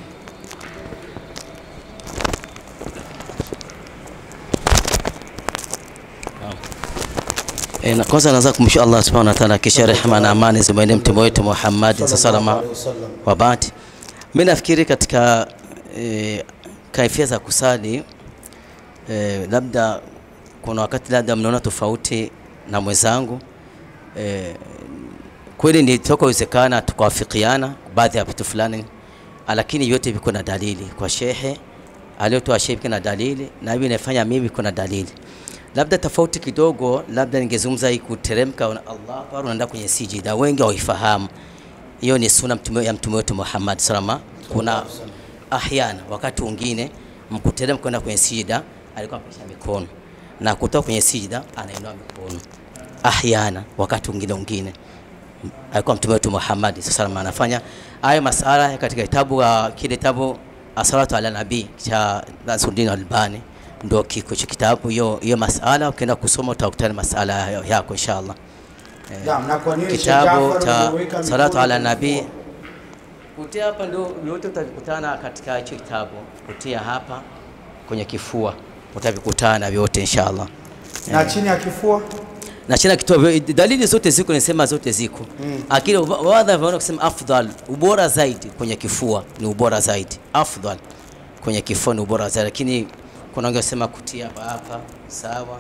E, na kwanza naanza kumshukuru Allah subhanahu wa ta'ala, kisha rehema na amani zimwendee mtume wetu Muhammad sallallahu alaihi wasallam. Wa baad, mimi nafikiri katika e, kaifia za kusali e, labda kuna wakati labda mnaona tofauti na mwenzangu e, kweli ni toka uwezekana tukawafikiana baadhi ya vitu fulani, lakini yote viko na dalili kwa shehe aliyotoa shehe viko na dalili na hivi inafanya mimi kuna dalili labda tofauti kidogo, labda ningezungumza hii kuteremka, una- Allah akbar, unaenda kwenye sijida, wengi hawaifahamu hiyo ni sunna mtume ya mtume wetu Muhammad salama. Kuna ahyana wakati mwingine mkuteremka kwenda kwenye sijida, alikuwa apisha mikono na kutoka kwenye sijida anainua mikono. Ahyana wakati mwingine mwingine alikuwa mtume wetu Muhammad salama anafanya hayo masala katika kitabu uh, kile kitabu Asalatu ala Nabii cha Nasruddin Albani ndo kiko cha kitabu hiyo hiyo masala, ukienda kusoma utakutana masala hayo yako inshallah. Naam, na kwa nini Sheikh Kitabu Jaafar cha umeweka Salatu mikono ala kwenye Nabii mikono? kutia hapa ndo yote utakutana katika hicho kitabu, kutia hapa kwenye kifua utavikutana vyote inshallah. na chini ya kifua na china kitoa dalili zote ziko, nisema zote ziko mm. Akili wadha wanaona kusema afdal, ubora zaidi kwenye kifua ni ubora zaidi, afdal kwenye kifua ni ubora zaidi, lakini kuna wengine wasema kutia hapa hapa, sawa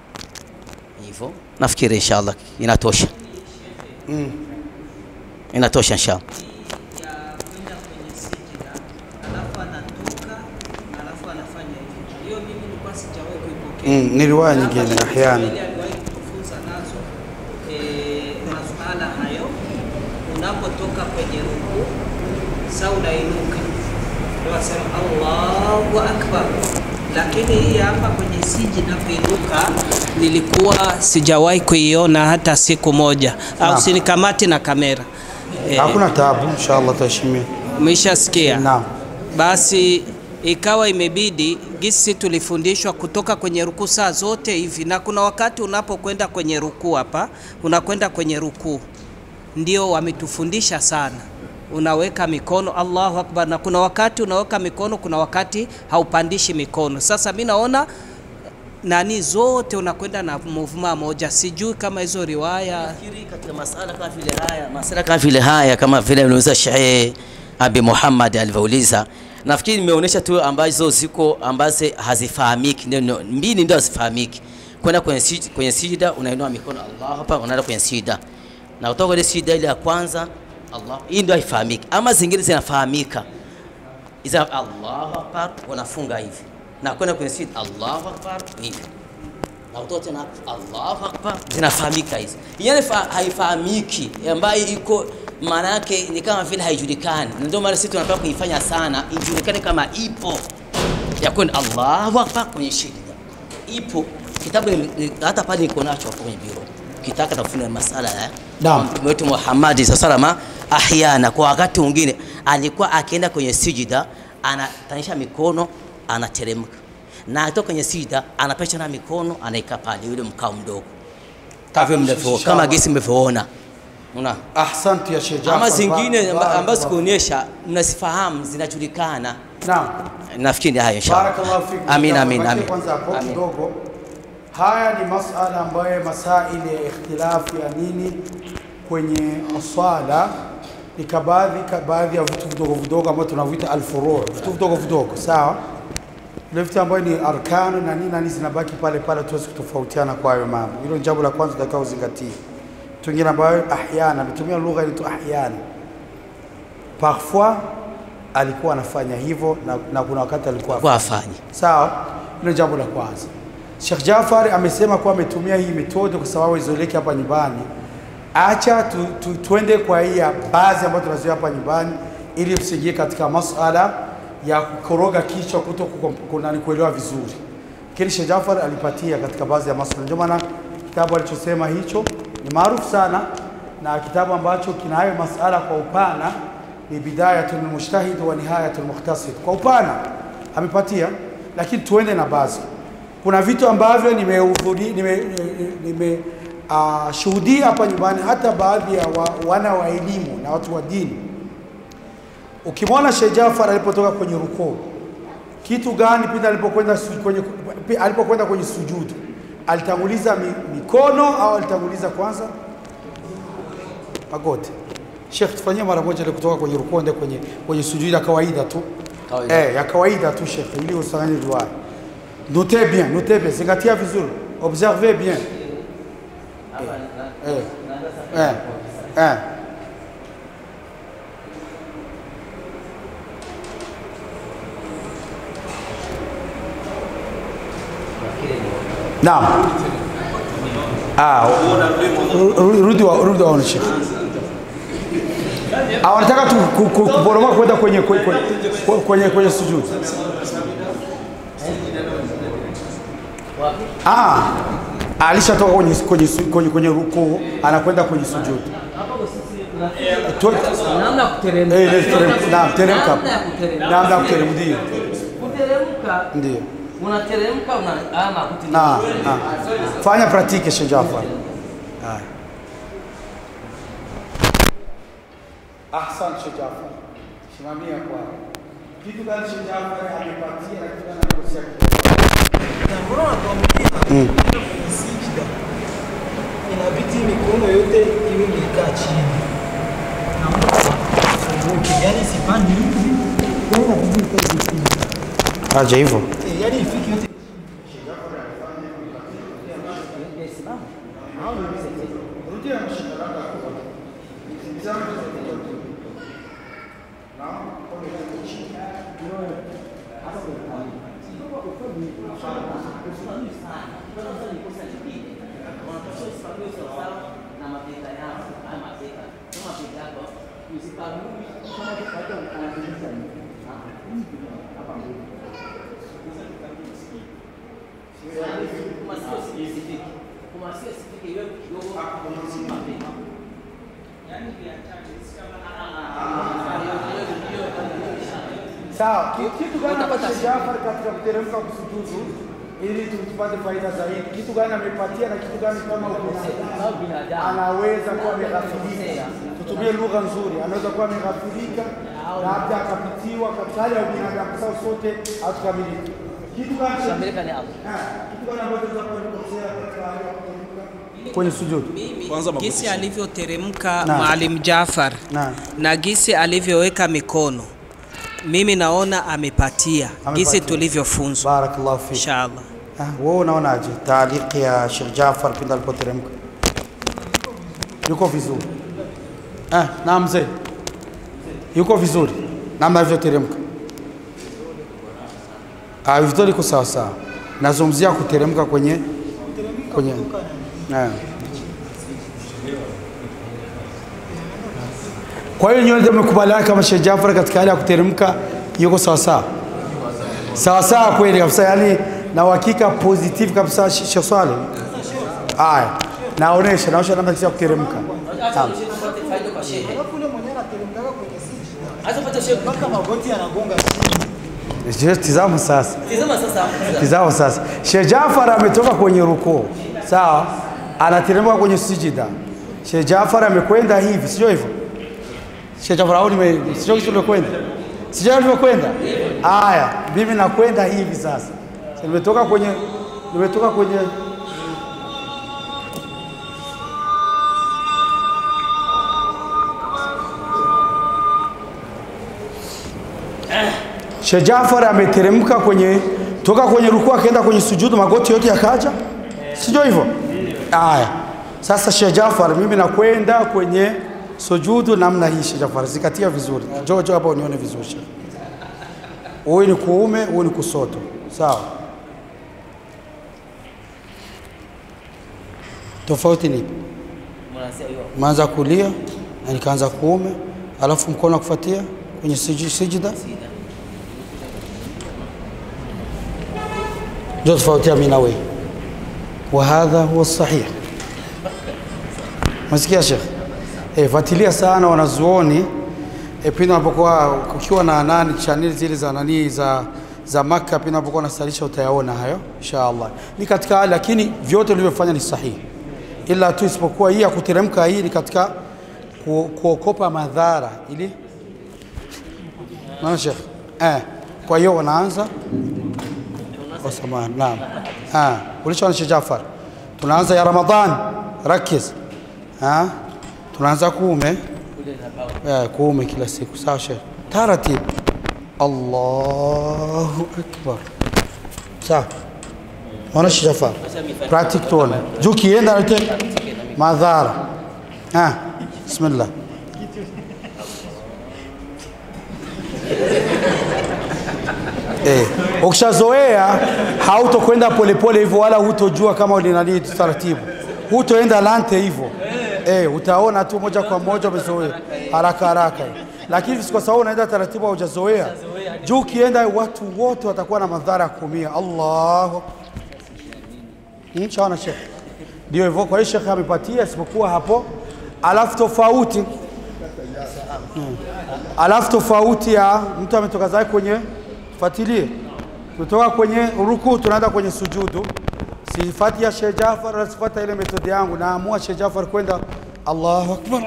hivyo. Nafikiri inshallah inatosha mm. Inatosha inshallah. ya kwenda kwenye sijida alafu anatoka alafu anafanya hivi. Hiyo mimi nilikuwa sijawahi kuipokea. Mm, ni riwaya Na nyingine, hapa Sheikh ahyana. Ismail aliwahi kutufunza nazo eh, masuala hayo. Unapotoka kwenye rukuu, sa unainuka, ndio wasema Allahu akbar. Lakini hii hapa kwenye sijida kuinuka nilikuwa sijawahi kuiona hata siku moja, au Naam. sinikamati na kamera eh, hakuna taabu, inshallah tuheshimie. Umeshasikia? Naam. Basi ikawa imebidi gisi tulifundishwa kutoka kwenye rukuu saa zote hivi, na kuna wakati unapokwenda kwenye rukuu hapa, unakwenda kwenye rukuu, ndio wametufundisha sana, unaweka mikono Allahu akbar, na kuna wakati unaweka mikono, kuna wakati haupandishi mikono. Sasa mi naona nani zote unakwenda na movement moja, sijui kama hizo riwaya Nafikiri katika masala kama vile haya, masala kama vile haya, kama vile aliuliza Sheikh Abi Muhammad alivyouliza, nafikiri nimeonyesha tu ambazo ziko ambazo hazifahamiki, ndio ndio- mbili ndio hazifahamiki. Kwenda kwenye sijida, kwenye sijida unainua mikono Allah hapa, unaenda kwenye sijida na kutoka kwenye sijida ile ya kwanza Allah, hii ndio haifahamiki, ama zingine zinafahamika iza Allahu akbar, unafunga hivi na kwenda kwenye sijida Allahu akbar hivi na kutoka tena Allahu akbar, zinafahamika hizi. Yani fa, haifahamiki ambayo iko maana yake ni kama vile haijulikani, na ndio maana sisi tunataka kuifanya sana ijulikane kama ipo ya kwenda Allahu akbar kwenye shida ipo kitabu ni- ni- hata pale niko nacho hapo kwenye biro, kitaka tafuna masala ya Naam. Mtume wetu Muhammad sallallahu ahyana, kwa wakati mwingine alikuwa akienda kwenye sijida anatanisha mikono anateremka, na akitoka kwenye sijida anapesha na mikono anaika pale yule mkao mdogo kama mlivyo kama gesi mlivyoona una Ahsantu ya Sheikh Jaafar. ama zingine Ba- amba- barakallah. ambazo sikuonyesha mnazifahamu zinajulikana. Naam. Nafikiri ni hayo inshallah. Barakallahu fikum. Amin, Jaafar. amin, Bakia amin. Kwanza hapo Amin. kidogo. Haya ni masala ambayo masaili ya ikhtilafu ya nini kwenye swala ni kabadhi ka baadhi ya vitu vidogo vidogo ambavyo tunaviita alfuru, vitu vidogo vidogo, sawa. Vile vitu ambayo ni arkanu na nini na nini zinabaki pale pale, tuwezi kutofautiana kwa hayo mambo. Hilo ni jambo la kwanza tunatakiwa uzingatie. Vitu vingine ambayo ahyana, ametumia lugha inaitwa ahyana parfois alikuwa anafanya hivyo na, na kuna wakati alikuwa Kwa hafanyi. afanye. Sawa, hilo jambo la kwanza. Sheikh Jafar amesema kuwa ametumia hii metode kwa sababu izoeleke hapa nyumbani. Acha tu, tu, tuende kwa hii ya baadhi ambayo tunazoea hapa nyumbani, ili tusiingie katika masala ya kukoroga kichwa kuto kukom- kuna- ni kuelewa vizuri. Lakini Sheikh Jafar alipatia katika baadhi ya masala, ndio maana kitabu alichosema hicho ni maarufu sana na kitabu ambacho kina hayo masala kwa upana ni Bidayatul Mujtahid wa Nihayatul Mukhtasir. Kwa upana amepatia, lakini tuende na baadhi. kuna vitu ambavyo nimehudhuri- nime, nime uh, shuhudia hapa nyumbani, hata baadhi ya wa, wana wa elimu na watu wa dini. Ukimwona Sheikh Jafar alipotoka kwenye rukuu, kitu gani pindi alipokwenda su- kwenye pi- alipokwenda kwenye sujudu, alitanguliza mi, mikono au alitanguliza kwanza magoti? Sheikh, tufanyie mara moja ile kutoka kwenye rukuu ende kwenye kwenye sujudu ya kawaida tu Kawaida. eh, ya kawaida tu Sheikh, ili usifanye riwaya. Notez bien, notez bien, zingatia vizuri, observez bien. Eh, eh, eh. Naam. Ah, ru- ru- rudi wa- rudi waone Sheikh. Ah, wanataka tu ku- ku- kuporomoka kwenda kwenye kwenye kwenye, kwenye, kwenye sujudu. Ah, alishatoka kwenye kwenye su- kwenye, kwenye rukuu anakwenda kwenye sujudu. Tu- namna ya kuteremka. Eh, let's teremka. Naam, teremka. Namna ya kuteremka. Namna ya kuteremka, ndio. Kuteremka, Ndio. unateremka una ama kuti. Na, na. Fanya pratique Sheikh Jafar. Haya. Ahsan Sheikh Jafar. Simamia kwa. Kitu gani Sheikh Jafar amepatia na kitu gani anakosea? Mbona watuambia kwenye sijida inabidi mikono yote iwe imekaa chini na mtu afunguke, yani sipandi hivi, yani inabidi ikae hivi chini. Aje hivyo. Eh, yani ifike yote Sawa. Ki- Kitu gani ambacho Sheikh Jafar katika kuteremka kusujudu ili tupate faida zaidi? Kitu gani amepatia na kitu gani kama binadamu anaweza kuwa ameghafilika? Tutumie lugha nzuri, anaweza kuwa ameghafilika labda akapitiwa katika hali ya ubinadamu, sababu sote hatukamiliki. Kitu gani cha- Ah, kitu gani ambacho tunaweza kuelezea katika hali ya kuteremka kwenye sujudu? Gisi alivyoteremka Naam. Maalim Jafar Naam. na gisi alivyoweka mikono, mimi naona amepatia, Amepatia. gisi tulivyofunzwa Barakallahu fik. inshallah. Ah, wewe unaonaje taaliki ya Sheikh Jafar pindi alipoteremka? Yuko vizuri. Ah, na mzee. Yuko vizuri. Namna alivyoteremka. Ah, vizuri iko sawa sawa. Nazungumzia kuteremka kwenye kwenye Ah. Kwa hiyo nyote mmekubaliana kama Sheikh Jafar katika hali ya kuteremka yuko sawa sawa? sawa sawa kweli kabisa, yani na uhakika positive kabisa. Sh- Sheikh Swale, haya naonesha naonesha namna ya kuteremka. Naam. alafu ule mwenyewe anateremkaga kwenye sijida mpaka magoti yanagonga chini. Je, Tizama sasa, tizama sasa. Sheikh Jafar ametoka kwenye rukuu, sawa, anateremka kwenye sijida. Sheikh Jafar amekwenda hivi, sio hivyo? Sheikh Jafar au nime sio kitu umekwenda? Sio ulivyokwenda? Haya, mimi nakwenda hivi sasa. Nimetoka kwenye nimetoka kwenye Sheikh Jafar ameteremka kwenye toka kwenye rukuu akaenda kwenye sujudu, magoti yote yakaja, sio hivyo? Haya, sasa Sheikh Jafar, mimi nakwenda kwenye sujudu namna hii. Sheikh Jafar, zikatia vizuri, njoo njoo hapa unione vizuri Sheikh. Huyu ni kuume, huyu ni kusoto, sawa? Tofauti ni ipi? Maanza kulia na nikaanza kuume, alafu mkono kufuatia kwenye siji- sijida ndio tofauti ya mimi na wewe. Wa hadha huwa sahih. Masikia Sheikh? Eh, fuatilia sana wanazuoni eh, pindi unapokuwa ukiwa na nani chaneli zile za nani za za Makka pia unapokuwa unasalisha utayaona hayo insha Allah. Ni katika hali lakini vyote ulivyofanya ni sahihi, ila tu isipokuwa hii ya kuteremka, hii ni katika ku, kuokopa madhara ili maana Sheikh eh, kwa hiyo wanaanza kwa samahani, naam ah, ulishaona Sheikh Jafar, tunaanza ya Ramadhan, rakiz ah, tunaanza kuume eh, kuume kila siku, sawa Sheikh, taratibu Allahu akbar. Sawa. Ona Sheikh Jafar. Practice tuone. Juu kienda yote madhara. Ah, bismillah. Eh, ukishazoea hautokwenda polepole hivyo wala hutojua kama ulinani taratibu. Hutoenda lante hivyo. Eh, utaona tu moja kwa moja umezoea haraka haraka. Lakini kwa sababu unaenda taratibu haujazoea. Juu ukienda watu wote watakuwa na madhara ya kuumia. Allahu Hmm, shaona Sheikh. Ndio hivyo, kwa hiyo Sheikh amepatia isipokuwa hapo, alafu tofauti Hmm. alafu tofauti ya mtu ametoka zake kwenye fuatilie, kutoka kwenye ruku tunaenda kwenye sujudu, sifati ya Sheikh Jafar na sifati ile metodi yangu, naamua Sheikh Jafar kwenda Allahu akbar.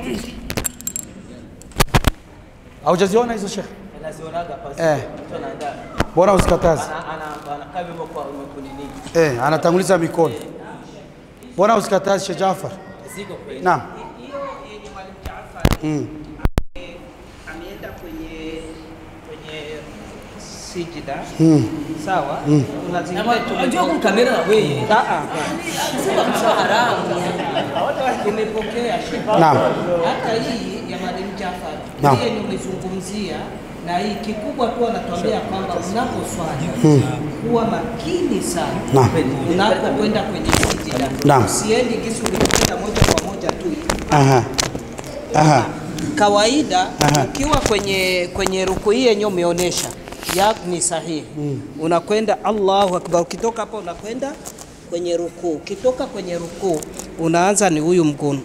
Haujaziona hizo Sheikh? Nazionaga pasi. Eh. Mtu anaenda Bora usikataze. ana ana anakaa hivyo kwa umekunini. Eh, anatanguliza mikono. Bora usikataze Sheikh Jafar. Ziko kweli. Naam. Hiyo yenye Mwalimu Jaafar Mm. ameenda kwenye kwenye sijida Mm. sawa, kuna zingine Unajua kumkamera na wewe. Ah, ah. Sema kabisa haramu. tumepokea shida. Naam. hata hii ya Mwalimu Jaafar Naam. hiyo ni umezungumzia na hii kikubwa tu anatuambia kwamba unaposwali kuwa makini sana Naam. unapokwenda kwenye sijida, Naam. usiendi kisi ulikwenda moja kwa moja tu Aha. Aha. kawaida Aha. ukiwa kwenye kwenye ruku hii yenyewe umeonyesha ya ni sahihi unakwenda Allahu akbar ukitoka hapo unakwenda kwenye ruku ukitoka kwenye ruku unaanza ni huyu mkono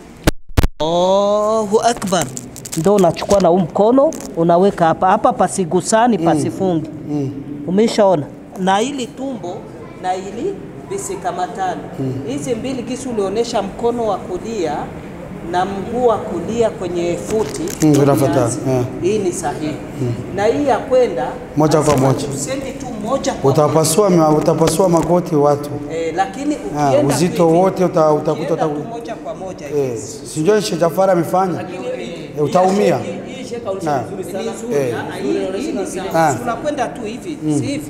Allahu akbar ndo unachukua na huu mkono unaweka hapa hapa pasigusani pasifungi umeshaona na ili tumbo na ili visikamatani hizi mbili kisi ulionyesha mkono wa kulia na mguu wa kulia kwenye futi Mm, ndo vinafuatana, vianze. yeah. hii ni sahihi na hii ya kwenda Moja kwa lazima moja. usendi tu moja kwa moja Utapasua ma- utapasua magoti watu. eh, lakini Ah, ukienda uzito tu hivi, wote uta- utakuta ukienda uta- tu moja kwa moja Eh, hivi. sijui Sheikh Jafar amefanya. Eh, utaumia. Hii sheka ulisha Na. vizuri Ni sana. nzuri, Eh. ah, hii- hii ni sawa. Ah. Si unakwenda tu hivi si hivi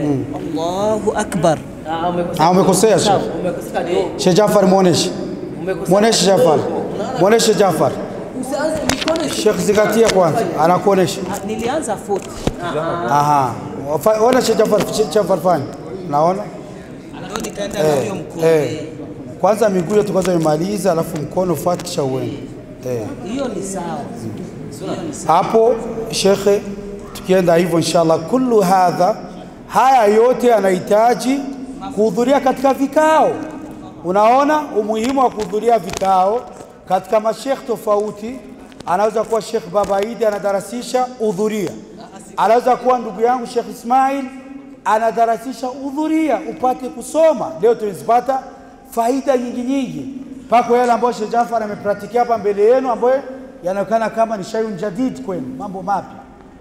Allahu akbar Ah, umekosea. Ah, umekosea Sawa, Sheikh. Umekosea ndio. Sheikh Jafar muoneshe. Umekosea. Muoneshe Jafar. Muoneshe Jafar. Usianze mikono Sheikh zingatia kwanza, anakuonesha. Ah, nilianza futi Aha. Wafa- Ona Sheikh Jafar, Sheikh Jafar fanya. Naona? ndio nikaenda na huyo Eh, mkono eh. Kwanza miguu yetu kwanza imaliza, alafu mkono fuata kisha uende. Eh. hiyo ni sawa Hiyo ni sawa. hapo shekhe, tukienda hivyo inshallah, kullu hadha, haya yote yanahitaji kuhudhuria katika vikao. Unaona umuhimu wa kuhudhuria vikao katika mashekh tofauti. Anaweza kuwa Shekh Baba Idi anadarasisha, hudhuria. Anaweza kuwa ndugu yangu Shekh Ismail anadarasisha, hudhuria upate kusoma. Leo tumezipata faida nyingi nyingi, mpaka yale ambayo Sheikh Jafar amepratikia hapa mbele yenu, ambayo yanaonekana kama ni shayun jadid kwenu, mambo mapya.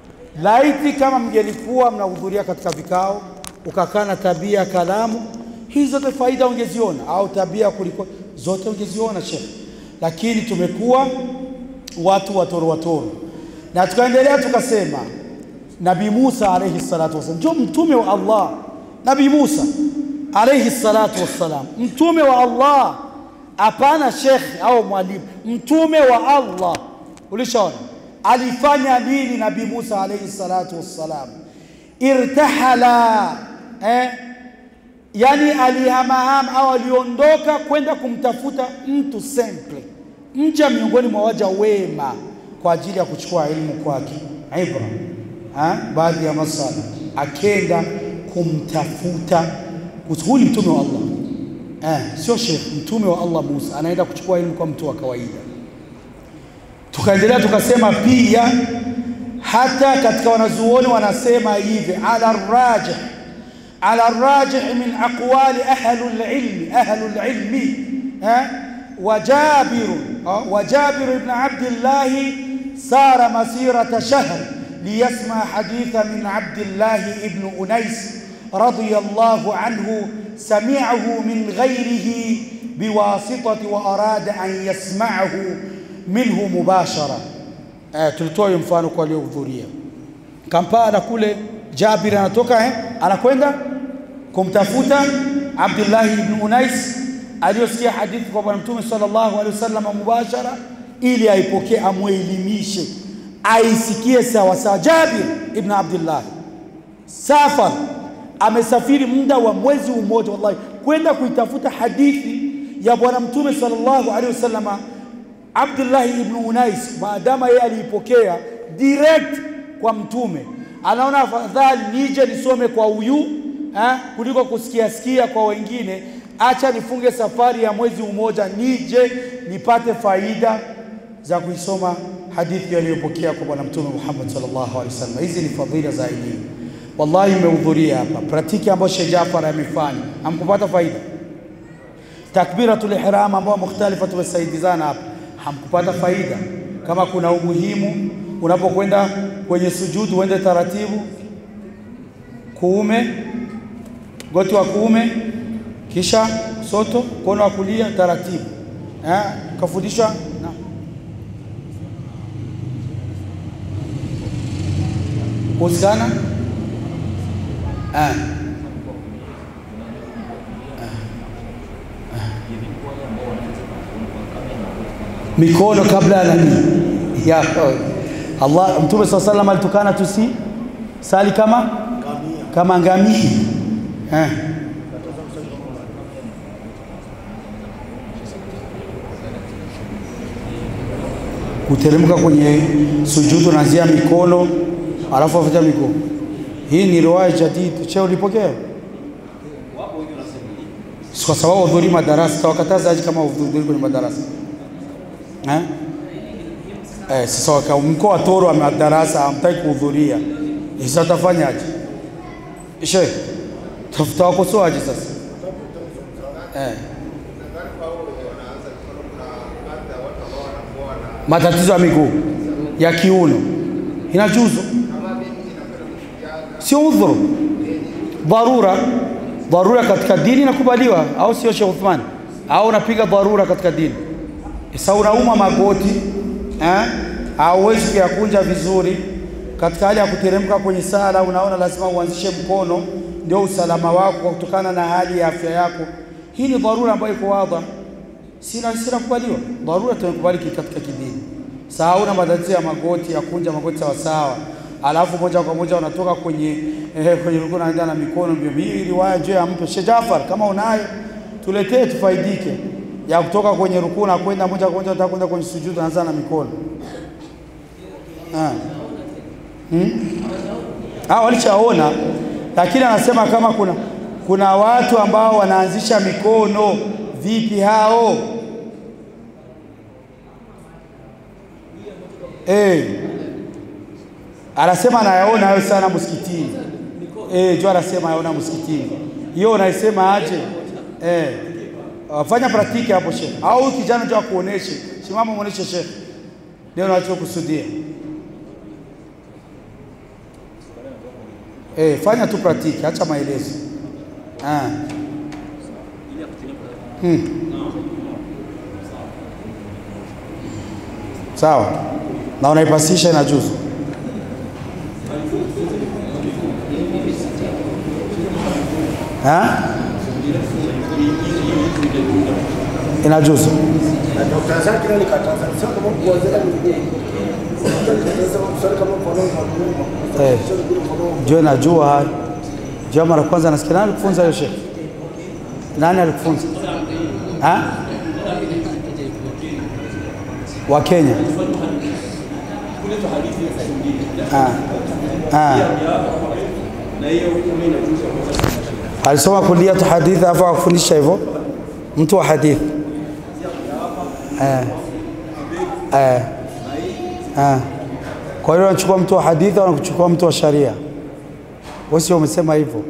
Laiti kama mngelikuwa mnahudhuria katika vikao, ukakaa na tabia ya kalamu, hizi zote faida ungeziona, au tabia kuliko zote ungeziona Sheikh, lakini tumekuwa watu watoro watoro, na tukaendelea tukasema Nabii Musa alayhi salatu wasallam ndio mtume wa Allah. Nabii Musa alayhi salatu wassalam, mtume wa Allah, hapana shekhe au mwalimu, mtume wa Allah. Ulishaona alifanya nini Nabii Musa alayhi salatu wassalam? Irtahala eh? yani alihamahama au aliondoka kwenda kumtafuta mtu simple, mja miongoni mwa waja wema kwa ajili ya kuchukua elimu kwake, ibra ha? baadhi ya masala, akenda kumtafuta. Huyu ni mtume wa Allah eh, sio shekh, mtume wa Allah Musa anaenda kuchukua elimu kwa mtu wa kawaida. Tukaendelea tukasema pia hata katika wanazuoni wanasema hivi ala rajih ala rajih min aqwali ahlul ilmi ahlul ilmi eh وجابر آه، وجابر بن عبد الله سار مسيرة شهر ليسمع حديثا من عبد الله بن أنيس رضي الله عنه سمعه من غيره بواسطة وأراد أن يسمعه منه مباشرة آه tulitoa mfano kwa waliohudhuria Kampala kule Jabir anatoka eh anakwenda kumtafuta Abdullah ibn Unais aliyosikia hadithi kwa bwana mtume sallallahu alaihi wasallam mubashara ili aipokee amwelimishe aisikie sawa sawa Jabir ibn Abdullah safar amesafiri muda wa mwezi mmoja wallahi kwenda kuitafuta hadithi ya bwana mtume sallallahu alaihi wasallam Abdullah ibn Unais maadama yeye aliipokea direct kwa mtume anaona afadhali nije nisome kwa huyu eh, kuliko kusikia sikia kwa wengine acha nifunge safari ya mwezi mmoja nije nipate faida za kuisoma hadithi aliyopokea kwa bwana mtume Muhammad sallallahu alaihi wasallam. Hizi ni fadhila za elimu. Wallahi mmehudhuria hapa, pratiki ambayo Sheikh Jafar amefanya, hamkupata faida. Takbiratul ihram ambayo mukhtalifa tumesaidizana hapa, hamkupata faida. Kama kuna umuhimu unapokwenda kwenye sujudu uende taratibu, kuume, goti wa kuume, kisha soto, mkono wa kulia taratibu. Eh, kafundishwa na kuhusiana ah. mikono kabla ya nani ya Allah Mtume SAW salam alitukana tusi sali kama kama ngamia eh. kuteremka kwenye sujudu unaanzia mikono alafu afuta mikono. Hii ni riwaya jadid. Che ulipokea? Si kwa sababu udhuri madarasa, tawakataza aje kama udhuri kwenye madarasa eh? Eh, sasa waka mkoa wa Toro wa madarasa hamtaki kuhudhuria, Eh, sasa tafanyaje? Sheikh, tafuta wakosoaje sasa eh? matatizo ya miguu ya kiuno inajuzu, sio udhuru, dharura. Dharura katika dini inakubaliwa, au sio Sheikh Uthman? Au unapiga dharura katika dini? Sasa unauma magoti eh, hauwezi kuyakunja vizuri katika hali ya kuteremka kwenye sala, unaona lazima uanzishe mkono, ndio usalama wako kwa kutokana na hali ya afya yako. Hii ni dharura ambayo iko wazi sina sina kubaliwa dharura tunakubaliki katika kidini sawa una matatizo ya magoti ya kunja magoti sawa sawa alafu moja kwa moja unatoka kwenye eh, kwenye rukuu unaenda na mikono mbio hii riwaya je ampe Sheikh Jafar kama unayo tuletee tufaidike ya kutoka kwenye rukuu na kwenda moja kwa moja unataka kwenda kwenye sujudu unaanza na mikono ah hmm? ah walishaona lakini anasema kama kuna kuna watu ambao wanaanzisha mikono vipi hao eh anasema anayaona hayo sana msikitini eh jo anasema anayaona msikitini hiyo unaisema aje eh wafanya praktiki hapo shekhe au huyu kijana jo akuoneshe simama muoneshe shekhe ndio unachokusudia eh fanya tu praktiki acha maelezo ah Hmm. Sawa. Na unaipasisha inajuzu. Ha? Inajuzu. Eh. Ndio najua. Ndio mara kwanza nasikia nani kufunza hiyo shekhi? Nani alikufunza? Ha? Wa Kenya. Ah. Ah. Alisoma kulia tu hadithi afu akufundisha hivyo mtu wa hadithi. Eh. Eh. Ah. Kwa hiyo unachukua mtu wa hadithi au unachukua mtu wa sharia? Wewe sio umesema hivyo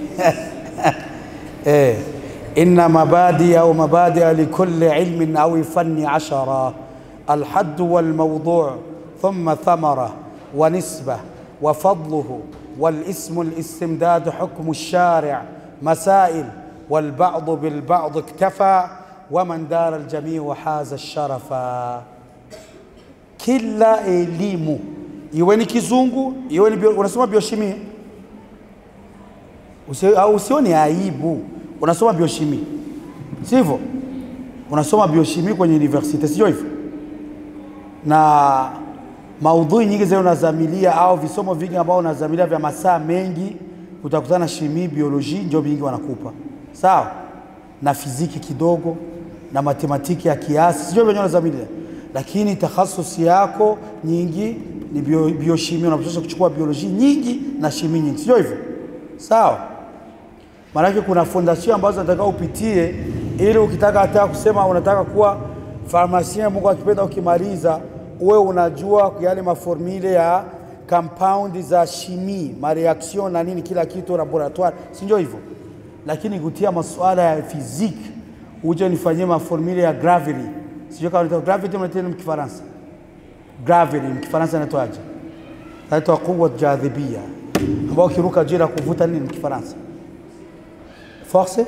eh, inna mabadi au mabadi likulli ilmin au fanni ashara الحد والموضوع ثم ثمرة ونسبة وفضله والاسم الاستمداد حكم الشارع مسائل والبعض بالبعض اكتفى ومن دار الجميع حاز الشرفا kila elimu iwe ni kizungu iwe ni bio, unasoma bioshimi Usi, au usione aibu unasoma bioshimi sivyo unasoma bioshimi kwenye university sio hivyo na maudhui nyingi zile unazamilia au visomo vingi ambao unazamilia vya masaa mengi utakutana na shimi bioloji ndio vingi wanakupa sawa na fiziki kidogo na matematiki ya kiasi sio venyewe unazamilia lakini takhasusi yako nyingi ni bio, bioshimi unapaswa kuchukua bioloji nyingi na shimi nyingi sio hivyo sawa maanake kuna fondation ambazo nataka upitie ili ukitaka hata kusema unataka kuwa farmasien Mungu akipenda ukimaliza uwe unajua yale maformule ya compound za shimi mareaction na nini kila kitu laboratoire si ndio hivyo lakini kutia masuala ya physique uje nifanyie maformule ya gravity sijui kama unaitwa gravity mnaita nini mkifaransa gravity mkifaransa inaitwaje inaitwa quwwa jadhibia ambao ukiruka juu na kuvuta nini mkifaransa force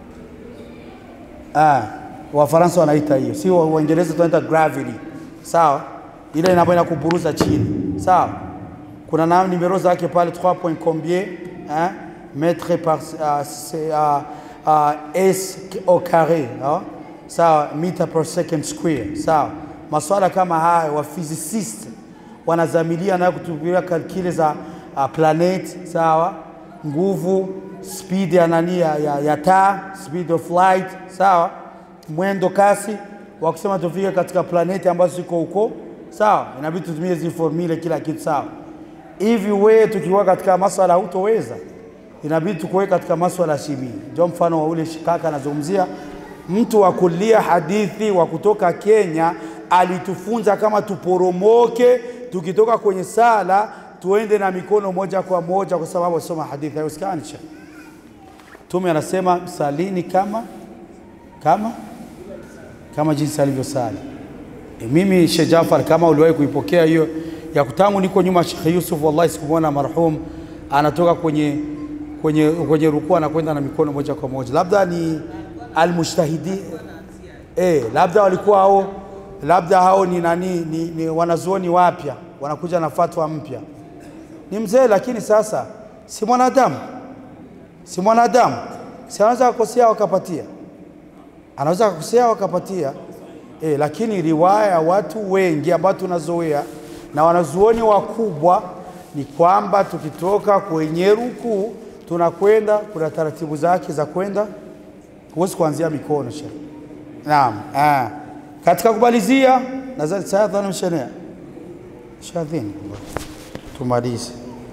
ah Wafaransa wanaita hiyo, si wa- Waingereza tunaita gravity, sawa? Ile inapo inakuburuza chini, sawa? Kuna na numero zake pale 3 point combien hein mètre par uh, c'est, uh, uh, s au carré hein? sawa, meter per second square, sawa? Maswala kama haya wa physicist wanazamilia nayo kutumia kalkile za uh, planet, sawa? Nguvu, speed ya nani ya, ya, ya taa, speed of light, sawa? mwendo kasi wa kusema tufike katika planeti ambazo ziko huko sawa, inabidi tutumie hizi formule kila kitu sawa. Hivi wewe tukiwa katika maswala hutoweza, inabidi tukuwe katika maswala ya shimi. Ndio mfano wa ule shikaka anazungumzia mtu wa kulia hadithi wa kutoka Kenya alitufunza kama tuporomoke tukitoka kwenye sala tuende na mikono moja kwa moja, kwa sababu soma hadithi haiwezekani. Mtume anasema salini kama kama kama jinsi alivyosali. E, mimi Sheikh Jafar, kama uliwahi kuipokea hiyo ya kutangu, niko nyuma Sheikh Yusuf, wallahi sikumwona marhum anatoka kwenye kwenye kwenye rukuu anakwenda na mikono moja kwa moja, labda ni almujtahidi eh, labda walikuwa hao, labda hao ni nani, ni, ni wanazuoni wapya wanakuja na fatwa mpya. Ni mzee, lakini sasa si mwanadamu, si mwanadamu, si anaweza kukosea wakapatia anaweza kukosea wakapatia e, lakini riwaya ya watu wengi ambao tunazoea na wanazuoni wakubwa ni kwamba tukitoka kwenye rukuu tunakwenda, kuna taratibu zake za kwenda, huwezi kuanzia mikono shekhe. Naam, ah. Katika kumalizia nadhani sayadhani mshenea shadhini, tumalize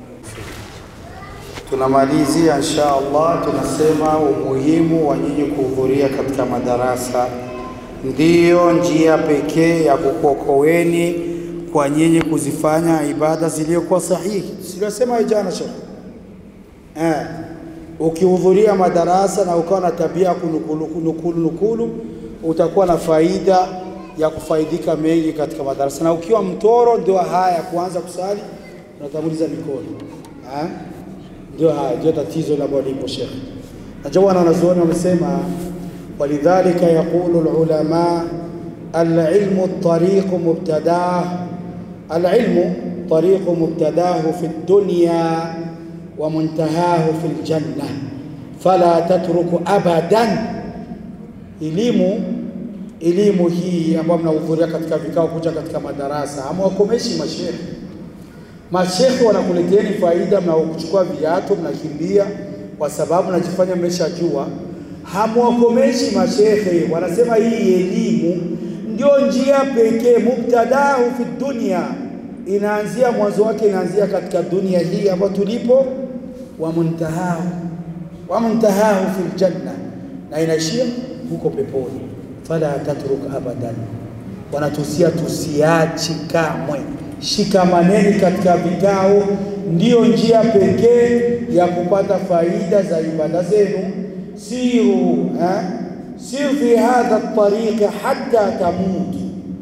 tunamalizia insha Allah, tunasema umuhimu wa nyinyi kuhudhuria katika madarasa ndiyo njia pekee ya kukuokoeni kwa nyinyi kuzifanya ibada zilizokuwa sahihi. Sijasema jana shekhe eh, ukihudhuria madarasa na ukawa na tabia ya kunukulu nukulu, nukulu, utakuwa na faida ya kufaidika mengi katika madarasa, na ukiwa mtoro ndio haya ya kuanza kusali unatanguliza mikono eh? ndio haya ndio tatizo la lipo shekhe. Najua wana wanazuoni wamesema, walidhalika yaqulu alulama alilmu tariqu mubtadah alilmu tariqu mubtadahu fi dunya wa muntahahu fi ljanna fala tatruku abadan. Elimu elimu hii ambayo mnahudhuria katika vikao, kuja katika madarasa, hamwakomeshi mashehe Mashekhe wanakuleteeni faida, mnaokuchukua viatu mnakimbia, kwa sababu najifanya mmeshajua. Hamwakomeshi mashekhe, wanasema hii elimu ndio njia pekee, mubtadahu fi dunia, inaanzia mwanzo wake, inaanzia katika dunia hii ambayo tulipo, wa muntahahu wa muntahahu fi ljanna, na inaishia huko peponi. Fala tatruk abadan, wanatusia tusiachi kamwe shikamaneni katika vikao, ndiyo njia pekee ya kupata faida za ibada zenu. Siru eh? sir fi hadha tariqi hatta tamutu,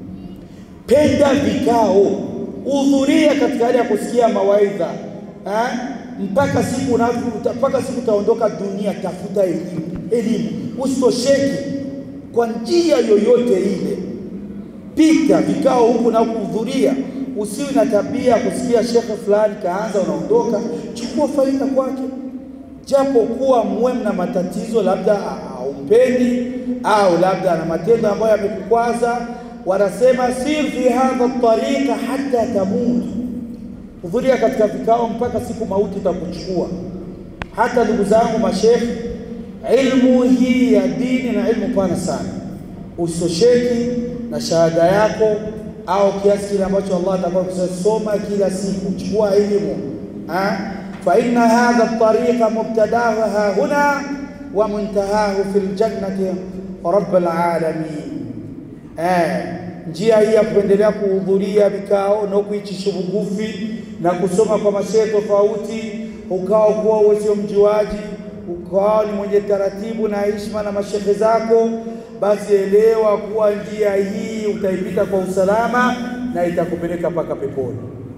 penda vikao, hudhuria katika hali ya kusikia mawaidha eh? mpaka siku unavyo- mpaka siku utaondoka dunia. Tafuta elimu, elimu, usitosheki kwa njia yoyote ile pita vikao huku na kuhudhuria. Usiwe na tabia ya kusikia shekhe fulani kaanza, unaondoka. Chukua faida kwake, japo kuwa muwe mna matatizo, labda haumpendi au labda ana matendo ambayo yamekukwaza. Wanasema sir fi hadha tariqa hatta tamutu, hudhuria katika vikao mpaka siku mauti itakuchukua. Hata ndugu zangu mashekhe, ilmu hii ya dini na ilmu pana sana usosheki na shahada yako au kiasi kile ambacho Allah atakuwa kusoma kila siku, chukua elimu ah, fa inna hadha at-tariqa mubtadahu ha huna wa muntahahu fil jannati rabbil alamin. Eh, njia hii ya kuendelea kuhudhuria vikao na kuichi shubugufi na kusoma kwa mashehe tofauti, ukawa kuwa wewe sio mjuaji, ukawa ni mwenye taratibu na heshima na mashehe zako, basi elewa kuwa njia hii utaipita kwa usalama na itakupeleka mpaka peponi.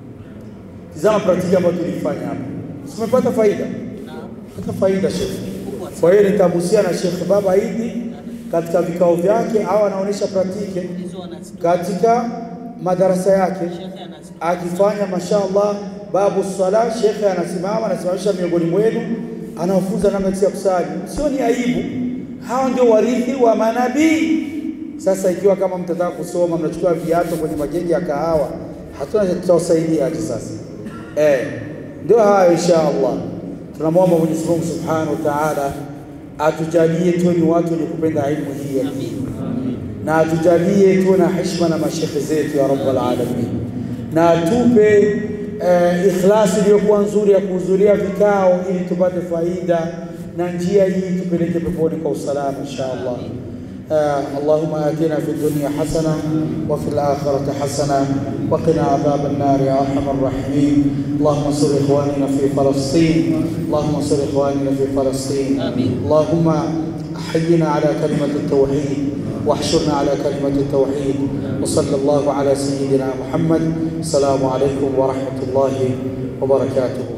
Tizama praktiki ambayo tulifanya hapa, tumepata faida, pata faida shekhe. Kwa hiyo nitagusia na Shekhe Baba Idi katika vikao vyake au anaonyesha praktiki katika madarasa yake akifanya mashaallah, babu sala, shekhe anasimama anasimamisha miongoni mwenu, anawafunza namna jinsi ya kusali. Sio ni aibu, hao ndio warithi wa manabii. Sasa ikiwa kama mtataka kusoma, mnachukua viatu kwenye magenge ya kahawa, hatuna cha tutawasaidia aje sasa? Eh, ndio hayo insha Allah. Tunamwomba Mwenyezi Mungu Subhanahu wa Ta'ala atujalie tuwe ni watu wenye kupenda ilmu hii ya dini na atujalie tuwe na heshima na mashekhe zetu ya rabbal alamin, na atupe eh, ikhlasi iliyokuwa nzuri ya kuhudhuria vikao ili tupate faida na njia hii tupeleke peponi kwa usalama insha Allah. آه اللهم آتنا في الدنيا حسنة وفي الآخرة حسنة وقنا عذاب النار يا أرحم الراحمين اللهم انصر إخواننا في فلسطين اللهم انصر إخواننا في فلسطين آمين. اللهم أحينا على كلمة التوحيد واحشرنا على كلمة التوحيد وصلى الله على سيدنا محمد السلام عليكم ورحمة الله وبركاته